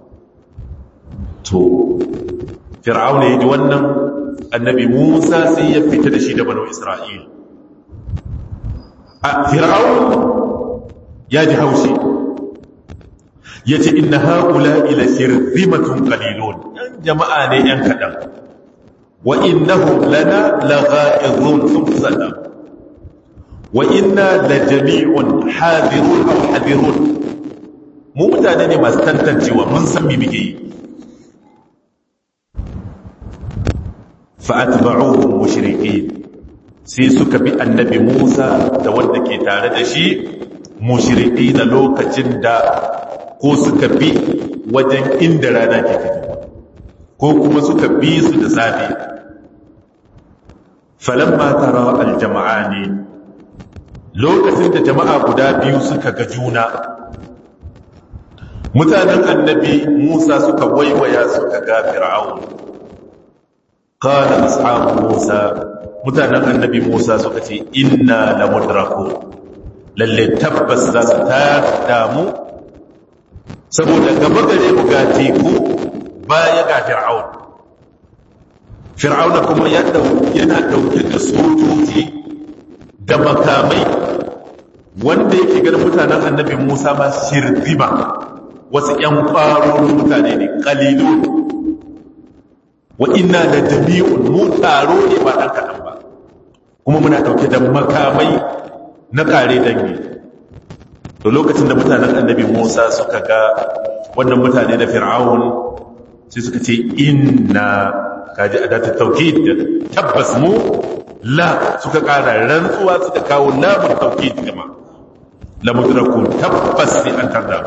to fir'auna yaji wannan annabi Musa sai ya fita da shi da banu Isra'il a fir'aun ya ji haushi yace inna haula ila shirzimatun qalilun yan jama'a ne yan kadan wa innahum lana lagha'izun thumma wa inna la jami'un hadirun aw hadirun mu mutane ne masu tantancewa mun san me muke yi fa atba'uhum mushriqin sai suka bi annabi Musa da wanda ke tare da shi mushriki da lokacin da ko suka bi wajen inda rana ke fito ko kuma suka bi su da safe falamma tara aljama'ani lokacin da jama'a guda biyu suka ga juna mutanen annabi Musa suka waiwaya suka ga fir'aun qala ashabu Musa mutanen annabi Musa suka ce inna la mudrakun lalle tabbas za su damu saboda gaba gare mu ga teku baya ga fir'aun fir'aun kuma yana dauke da sojoji da makamai wanda yake ganin mutanen annabi Musa ma shirzima wasu ƴan ƙwarorin mutane ne ƙalilu wa inna da jami'un mu taro ne ba ɗan kaɗan ba kuma muna ɗauke da makamai na ƙare dangi to lokacin da mutanen annabi musa suka ga wannan mutane da fir'aun sai suka ce inna kaji a datar taukid tabbas mu la suka ƙara rantsuwa suka kawo lamun taukid gama lamudrakun tabbas sai an tarda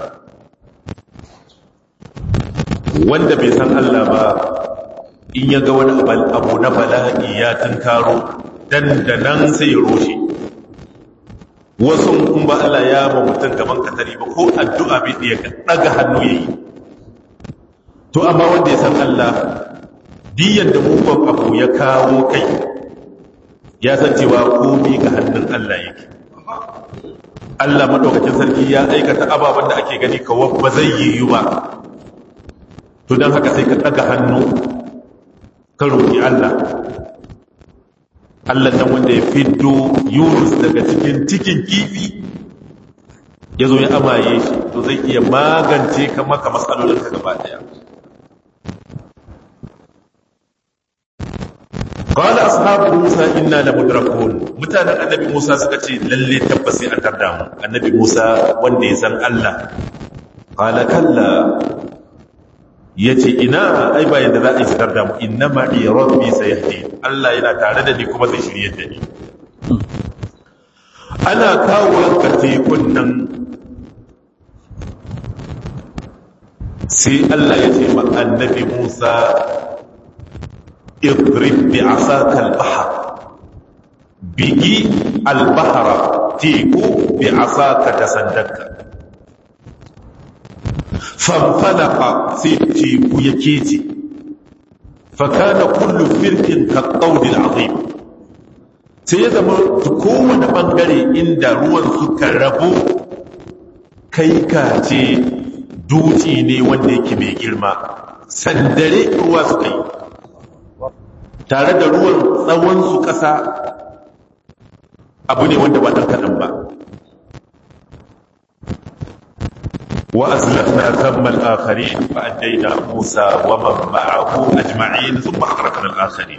wanda bai san Allah ba in ya ga wani abu na bala'i ya tunkaro dandanan sai ya roshe wasu in ba Allah ya ba mutum gaban katari ba ko addu'a bai iya daga hannu ya yi to amma wanda ya san Allah diyan da mugun abu ya kawo kai ya san cewa komi ga hannun Allah yake Allah maɗaukacin sarki ya aikata ababen da ake gani kawo ba zai yi ba to don haka sai ka ɗaga hannu ka roƙi Allah Allah nan wanda ya fiddo Yunus daga cikin cikin kifi ya zo ya amaye shi to zai iya magance ka maka matsalolinka gaba daya قال أصحاب موسى إنا لمدركون متانا النبي موسى سكتي للي تبسي أتردام النبي موسى وندي سن الله قال كلا yace ina ai ba yadda za a yi shigar da mu inna ma iya rabbi sayahdi Allah yana tare da ni kuma zai shirye da ni ana kawo ka tekun nan sai Allah ya ce ma annabi Musa idrib bi asaka al-bahr bigi al-bahra teku bi asaka da sandanka fanfalaka sai teku ya kece fakana kullu firkin kaɗaudin azim sai ya zama kowane ɓangare inda ruwan suka rabu kai kace duci ne wanda yake mai girma sandare ruwa suka yi tare da ruwan tsawonsu ƙasa abu ne wanda ba ɗan kaɗan ba وأزلفنا ثم الآخرين فأنجينا موسى ومن معه أجمعين ثم أغرقنا الآخرين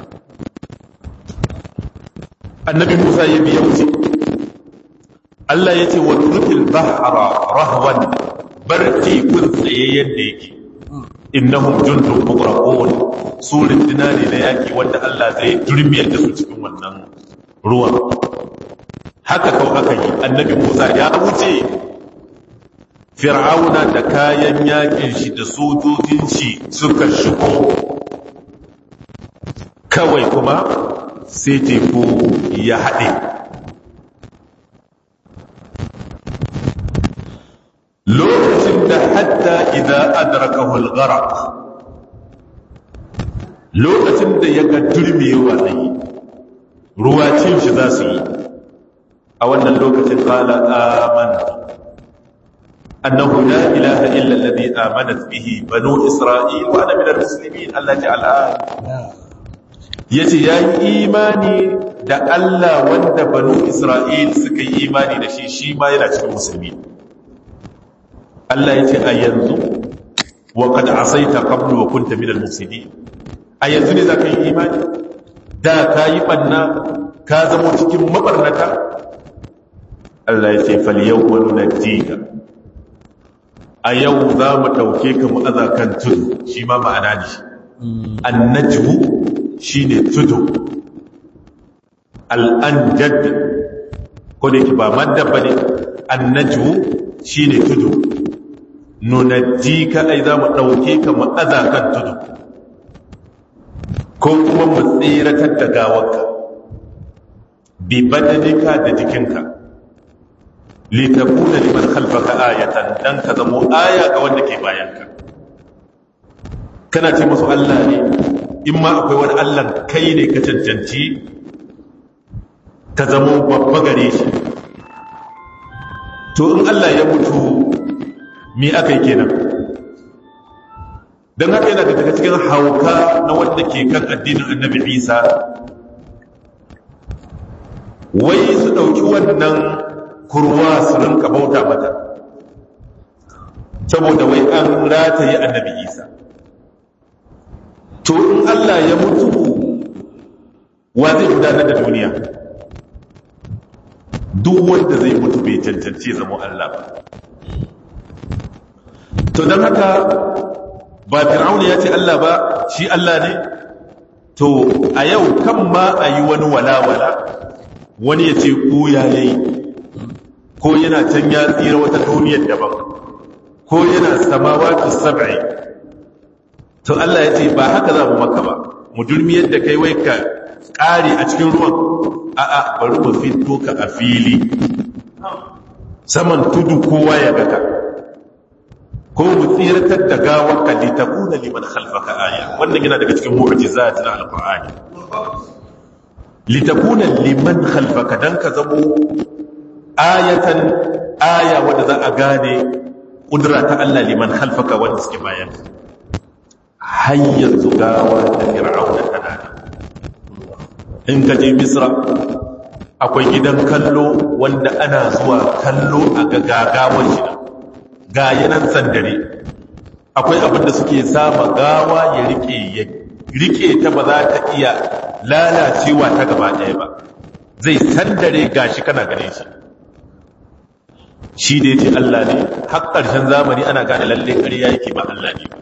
النبي موسى يبي يوتي الله يتي واترك البحر رهوا برتي كنت يديك إنهم جند مغرقون سور الدنان لياكي وأن الله زي جرمي يدسو cikin wannan ruwan haka kau aka yi annabi Musa ya wuce fir'auna da kayan yakin shi da sojojin shi suka shigo kawai kuma sai teku ya haɗe lokacin da hatta idan adrakahu al-gharaq lokacin da ya ga turmewa zai ruwa cin shi za su yi a wannan lokacin qala amantu أنه لا إله إلا الذي آمنت به بنو إسرائيل وأنا من المسلمين الله تعالى yace ya yi imani da Allah wanda banu Isra'il suka yi imani da shi shi ma yana cikin musulmi Allah ya ce a yanzu wa qad asaita qablu wa kunta minal mufsidin a yanzu ne zaka yi imani da ka yi banna ka zama cikin mabarnata Allah ya ce fal yawma nunajjika a yau za mu ɗauke ka mu aza kan tudu shi ma ma'ana ne annajmu shine tudu al'anjad ko da yake ba madda bane annajmu shine tudu nunajjika ai za mu ɗauke ka mu aza kan tudu ko kuma mu tsiratar da gawarka bi badanika da jikinka litakuna liman khalfaka ayatan dan ka zamo aya ga wanda ke bayanka kana ce musu Allah ne in ma akwai wani Allah kai ne ka cancanci ka zamo babba gare shi to in Allah ya mutu me aka yi kenan don haka yana daga cikin hauka na wanda ke kan addinin annabi isa wai su ɗauki wannan kurwa su rinka bauta mata saboda wai an rataye annabi isa to in allah ya mutu wa zai gudanar da duniya duk wanda zai mutu bai cancanci zama allah ba to don haka ba fir'auna ya ce Allah ba shi Allah ne to a yau kan ma a yi wani walawala wani ya ce ko ya yi ko yana can ya tsira wata duniyar daban ko yana samawatu sab'i to Allah ya ce ba haka za mu maka ba mu durmiyar da kai wai ka ƙare a cikin ruwan a'a bari mu fito ka a fili saman tudu kowa ya ga ka ko mu tsiratar da gawar ka li takuna liman khalfaka aya wannan yana daga cikin mu'jizat na alqur'ani li takuna liman khalfaka dan ka zamo ayatan aya wanda za a gane kudura ta Allah liman khalfaka wanda suke bayan har yanzu gawa da fir'auna tana in ka je misra akwai gidan kallo wanda ana zuwa kallo a gagawar shi ga yanan sandare akwai abin da suke sama gawa ya rike ya rike ta ba za ta iya lalacewa ta gaba ɗaya ba zai sandare gashi kana gane shi shi da ya ce Allah ne har ƙarshen zamani ana gane lalle ƙarya yake ba Allah ne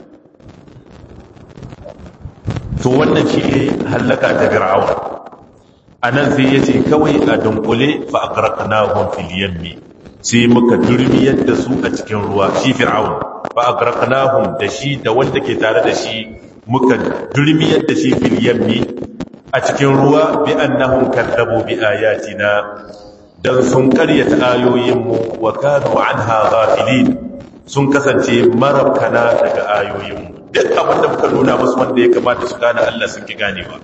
to wannan shi ne hallaka ta fir'auna anan sai ya ce kawai a dunkule fa aqraqnahum fil yammi sai muka durmiyar da su a cikin ruwa shi fir'aun fa agraqnahum da shi da wanda ke tare da shi muka durmiyar da shi fil yammi a cikin ruwa bi annahum kadzabu bi ayatina dan sun karyata ayoyin mu wa kanu anha ghafilin sun kasance marabkana daga ayoyin mu duk abin da muka nuna musu wanda ya kamata su gane Allah sun ki ganewa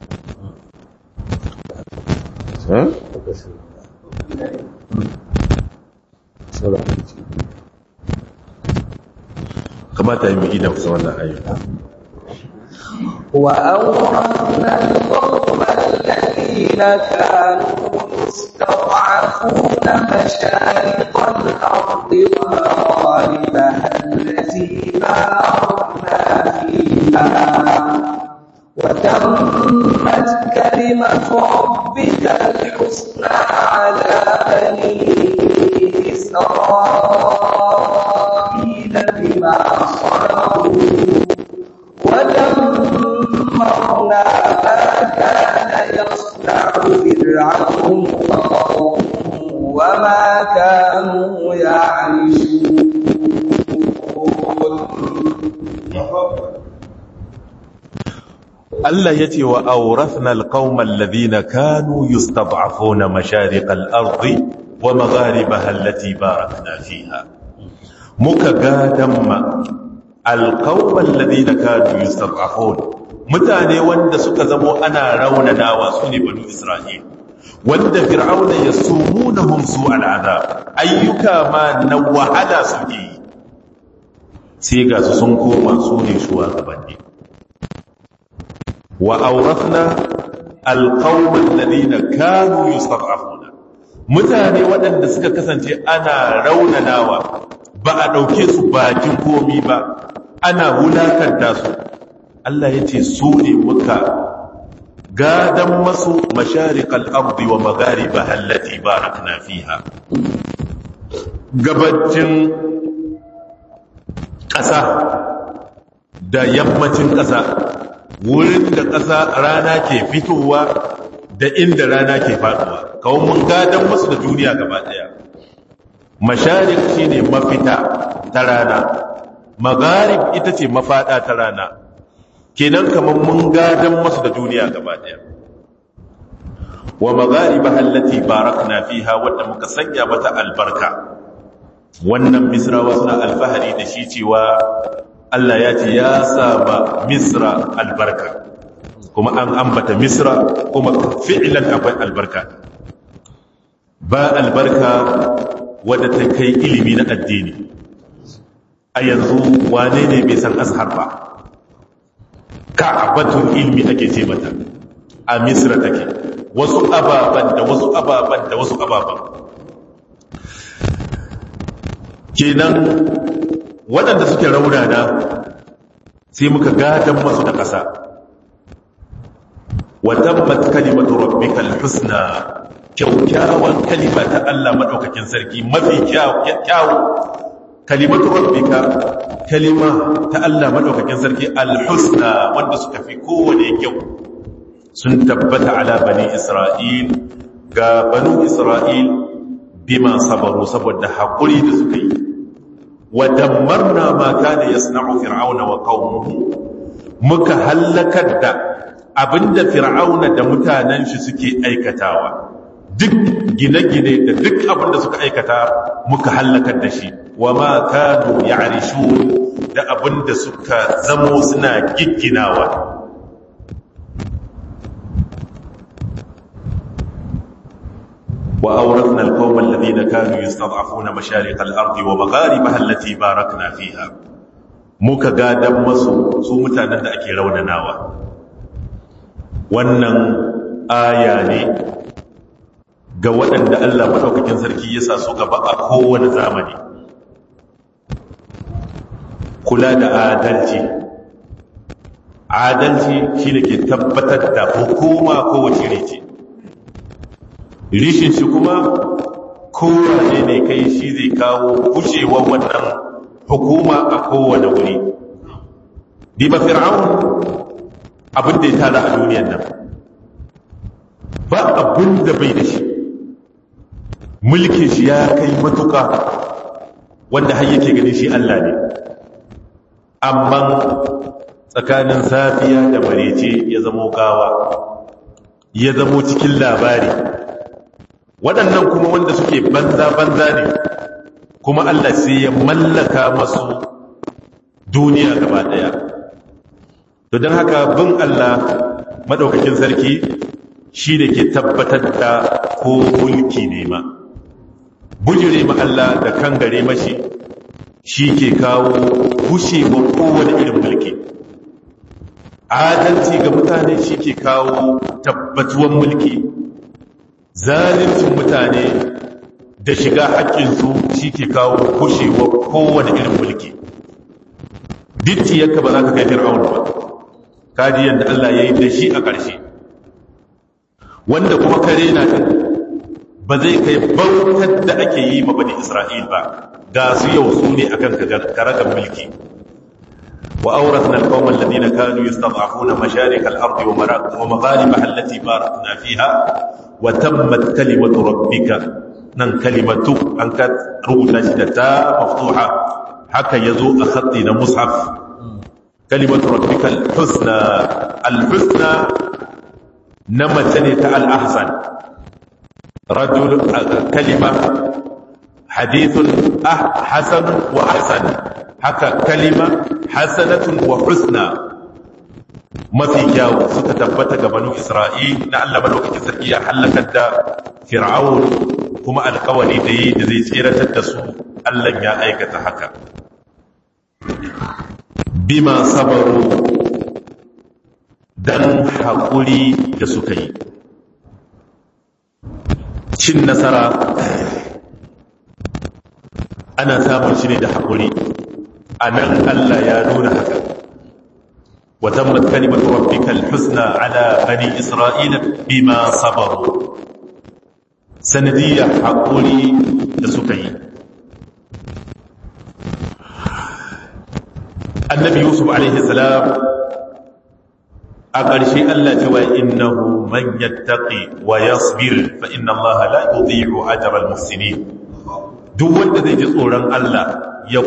kamata yi mai idan kusa wannan ayyuka وأورثنا القوم الذين كانوا يستضعفون مشارق الأرض ومغاربها التي باركنا فيها وتمت كلمة ربك الحسنى على بني إسرائيل بما صبروا ودمرنا ما كان يصنع فرعون وقومه وما كانوا يعرشون Allah ya ce wa aurafna alqaumal ladina kanu yustad'afuna mashariqal ardi wa magharibaha allati barakna fiha muka gadamma alqaumal ladina kanu yustad'afun mutane wanda suka zamo ana raunanawa sune banu isra'il wanda fir'auna yasumunhum su'al adab ayyuka ma na wahala suke sai ga su sun koma su ne shugabanni وأورثنا القوم الذين كانوا يستضعفون mutane waɗanda suka kasance ana raunanawa ba a ɗauke su bakin komi ba ana wulakanta su Allah ya ce su ne muka gadan masu masharikal ardi wa magariba allati barakna fiha gabacin ƙasa da yammacin ƙasa wurin da ƙasa rana ke fitowa da inda rana ke faduwa kawai mun gadan masu da duniya gaba ɗaya masharik shine mafita ta rana magarib ita ce mafada ta rana kenan kamar mun gadan masu da duniya gaba daya wa magariba allati barakna fiha wadda muka sanya mata albarka wannan misrawa suna alfahari da shi cewa Allah ya ce ya saba misra albarka kuma an ambata misra kuma fi'lan akwai albarka ba albarka wadda ta kai ilimi na addini a yanzu wane ne bai san azhar ba ka'abatun ilmi ake ce mata a misra take wasu ababan da wasu ababan da wasu ababan kenan waɗanda suke raunana sai muka gadan masu da ƙasa watabbat kalimatu rabbikal husna kyaukyawan kalima ta Allah madaukakin sarki mafi kyawu kalimatu rabbika kalima ta Allah madaukakin sarki alhusna wanda suka fi kowane kyau sun tabbata ala bani isra'il ga banu isra'il bima sabaru saboda haƙuri da suka yi wa dammarna ma kana yasna'u fir'auna wa qaumuhu muka halakar da abinda fir'auna da mutanen shi suke aikatawa duk gine-gine da duk abinda suka aikata muka halakar da shi wa ma kanu ya'rishun da abinda suka zamo suna gigginawa وأورثنا القوم الذين كانوا يستضعفون مشارق الأرض ومغاربها التي باركنا فيها muka gadan masu su mutanen da ake raunanawa wannan aya ne ga waɗanda Allah maɗaukakin sarki ya sa su gaba a kowane zamani kula da adalci adalci shi ne ke tabbatar da hukuma kowace rice rishin shi kuma kowane ne kai shi zai kawo gushewar wannan hukuma a kowane wuri diba fir'aun abin da ya tara a duniyar nan ba abin da bai da shi mulkin shi ya kai matuka wanda har yake ganin shi Allah ne amma tsakanin safiya da marece ya zamo gawa ya zamo cikin labari waɗannan kuma wanda suke banza-banza ne kuma Allah sai ya mallaka masu duniya gaba ɗaya to don haka bin Allah maɗaukakin sarki shi da ke tabbatar da ko mulki ne ma bujire ma Allah da kan gare mashi shi ke kawo gushewa kowane irin mulki adalci ga mutane shi ke kawo tabbatuwan mulki zalincin mutane da shiga haƙƙinsu shi ke kawo kushewa kowane irin mulki ditti yanka ba za ka kai fir'aun ba kaji yadda Allah ya yi da shi a ƙarshe wanda kuma kare na ɗin ba zai kai bautar da ake yi ma bani isra'il ba ga su yau su ne akan karagar mulki وأورثنا القوم الذين كانوا يستضعفون مشارق الأرض ومغاربها التي باركنا فيها وتمت كلمة ربك نن كلمة أنك روتا شدتا مفتوحة حكى يزوء خطنا مصحف كلمة ربك الحسنى الحسنى نمتنت الأحسن رجل كلمة حديث حسن وأحسن haka kalima hasanatun wa husna mafi kyawu suka tabbata ga banu isra'il na Allah madaukakin sarki ya halakar da fir'aun kuma alkawari da yi da zai tseratar da su Allah ya aikata haka bima sabaru dan haƙuri da suka yi cin nasara ana samun shi ne da haƙuri a nan Allah ya nuna haka وتمت كلمة ربك الحسنى على بني إسرائيل بما صبروا سندية حقولي لسكي النبي يوسف عليه السلام أقرشي ألا جوى إنه من يتقي ويصبر فإن الله لا يضيع أجر المحسنين duk wanda zai ji tsoron Allah ya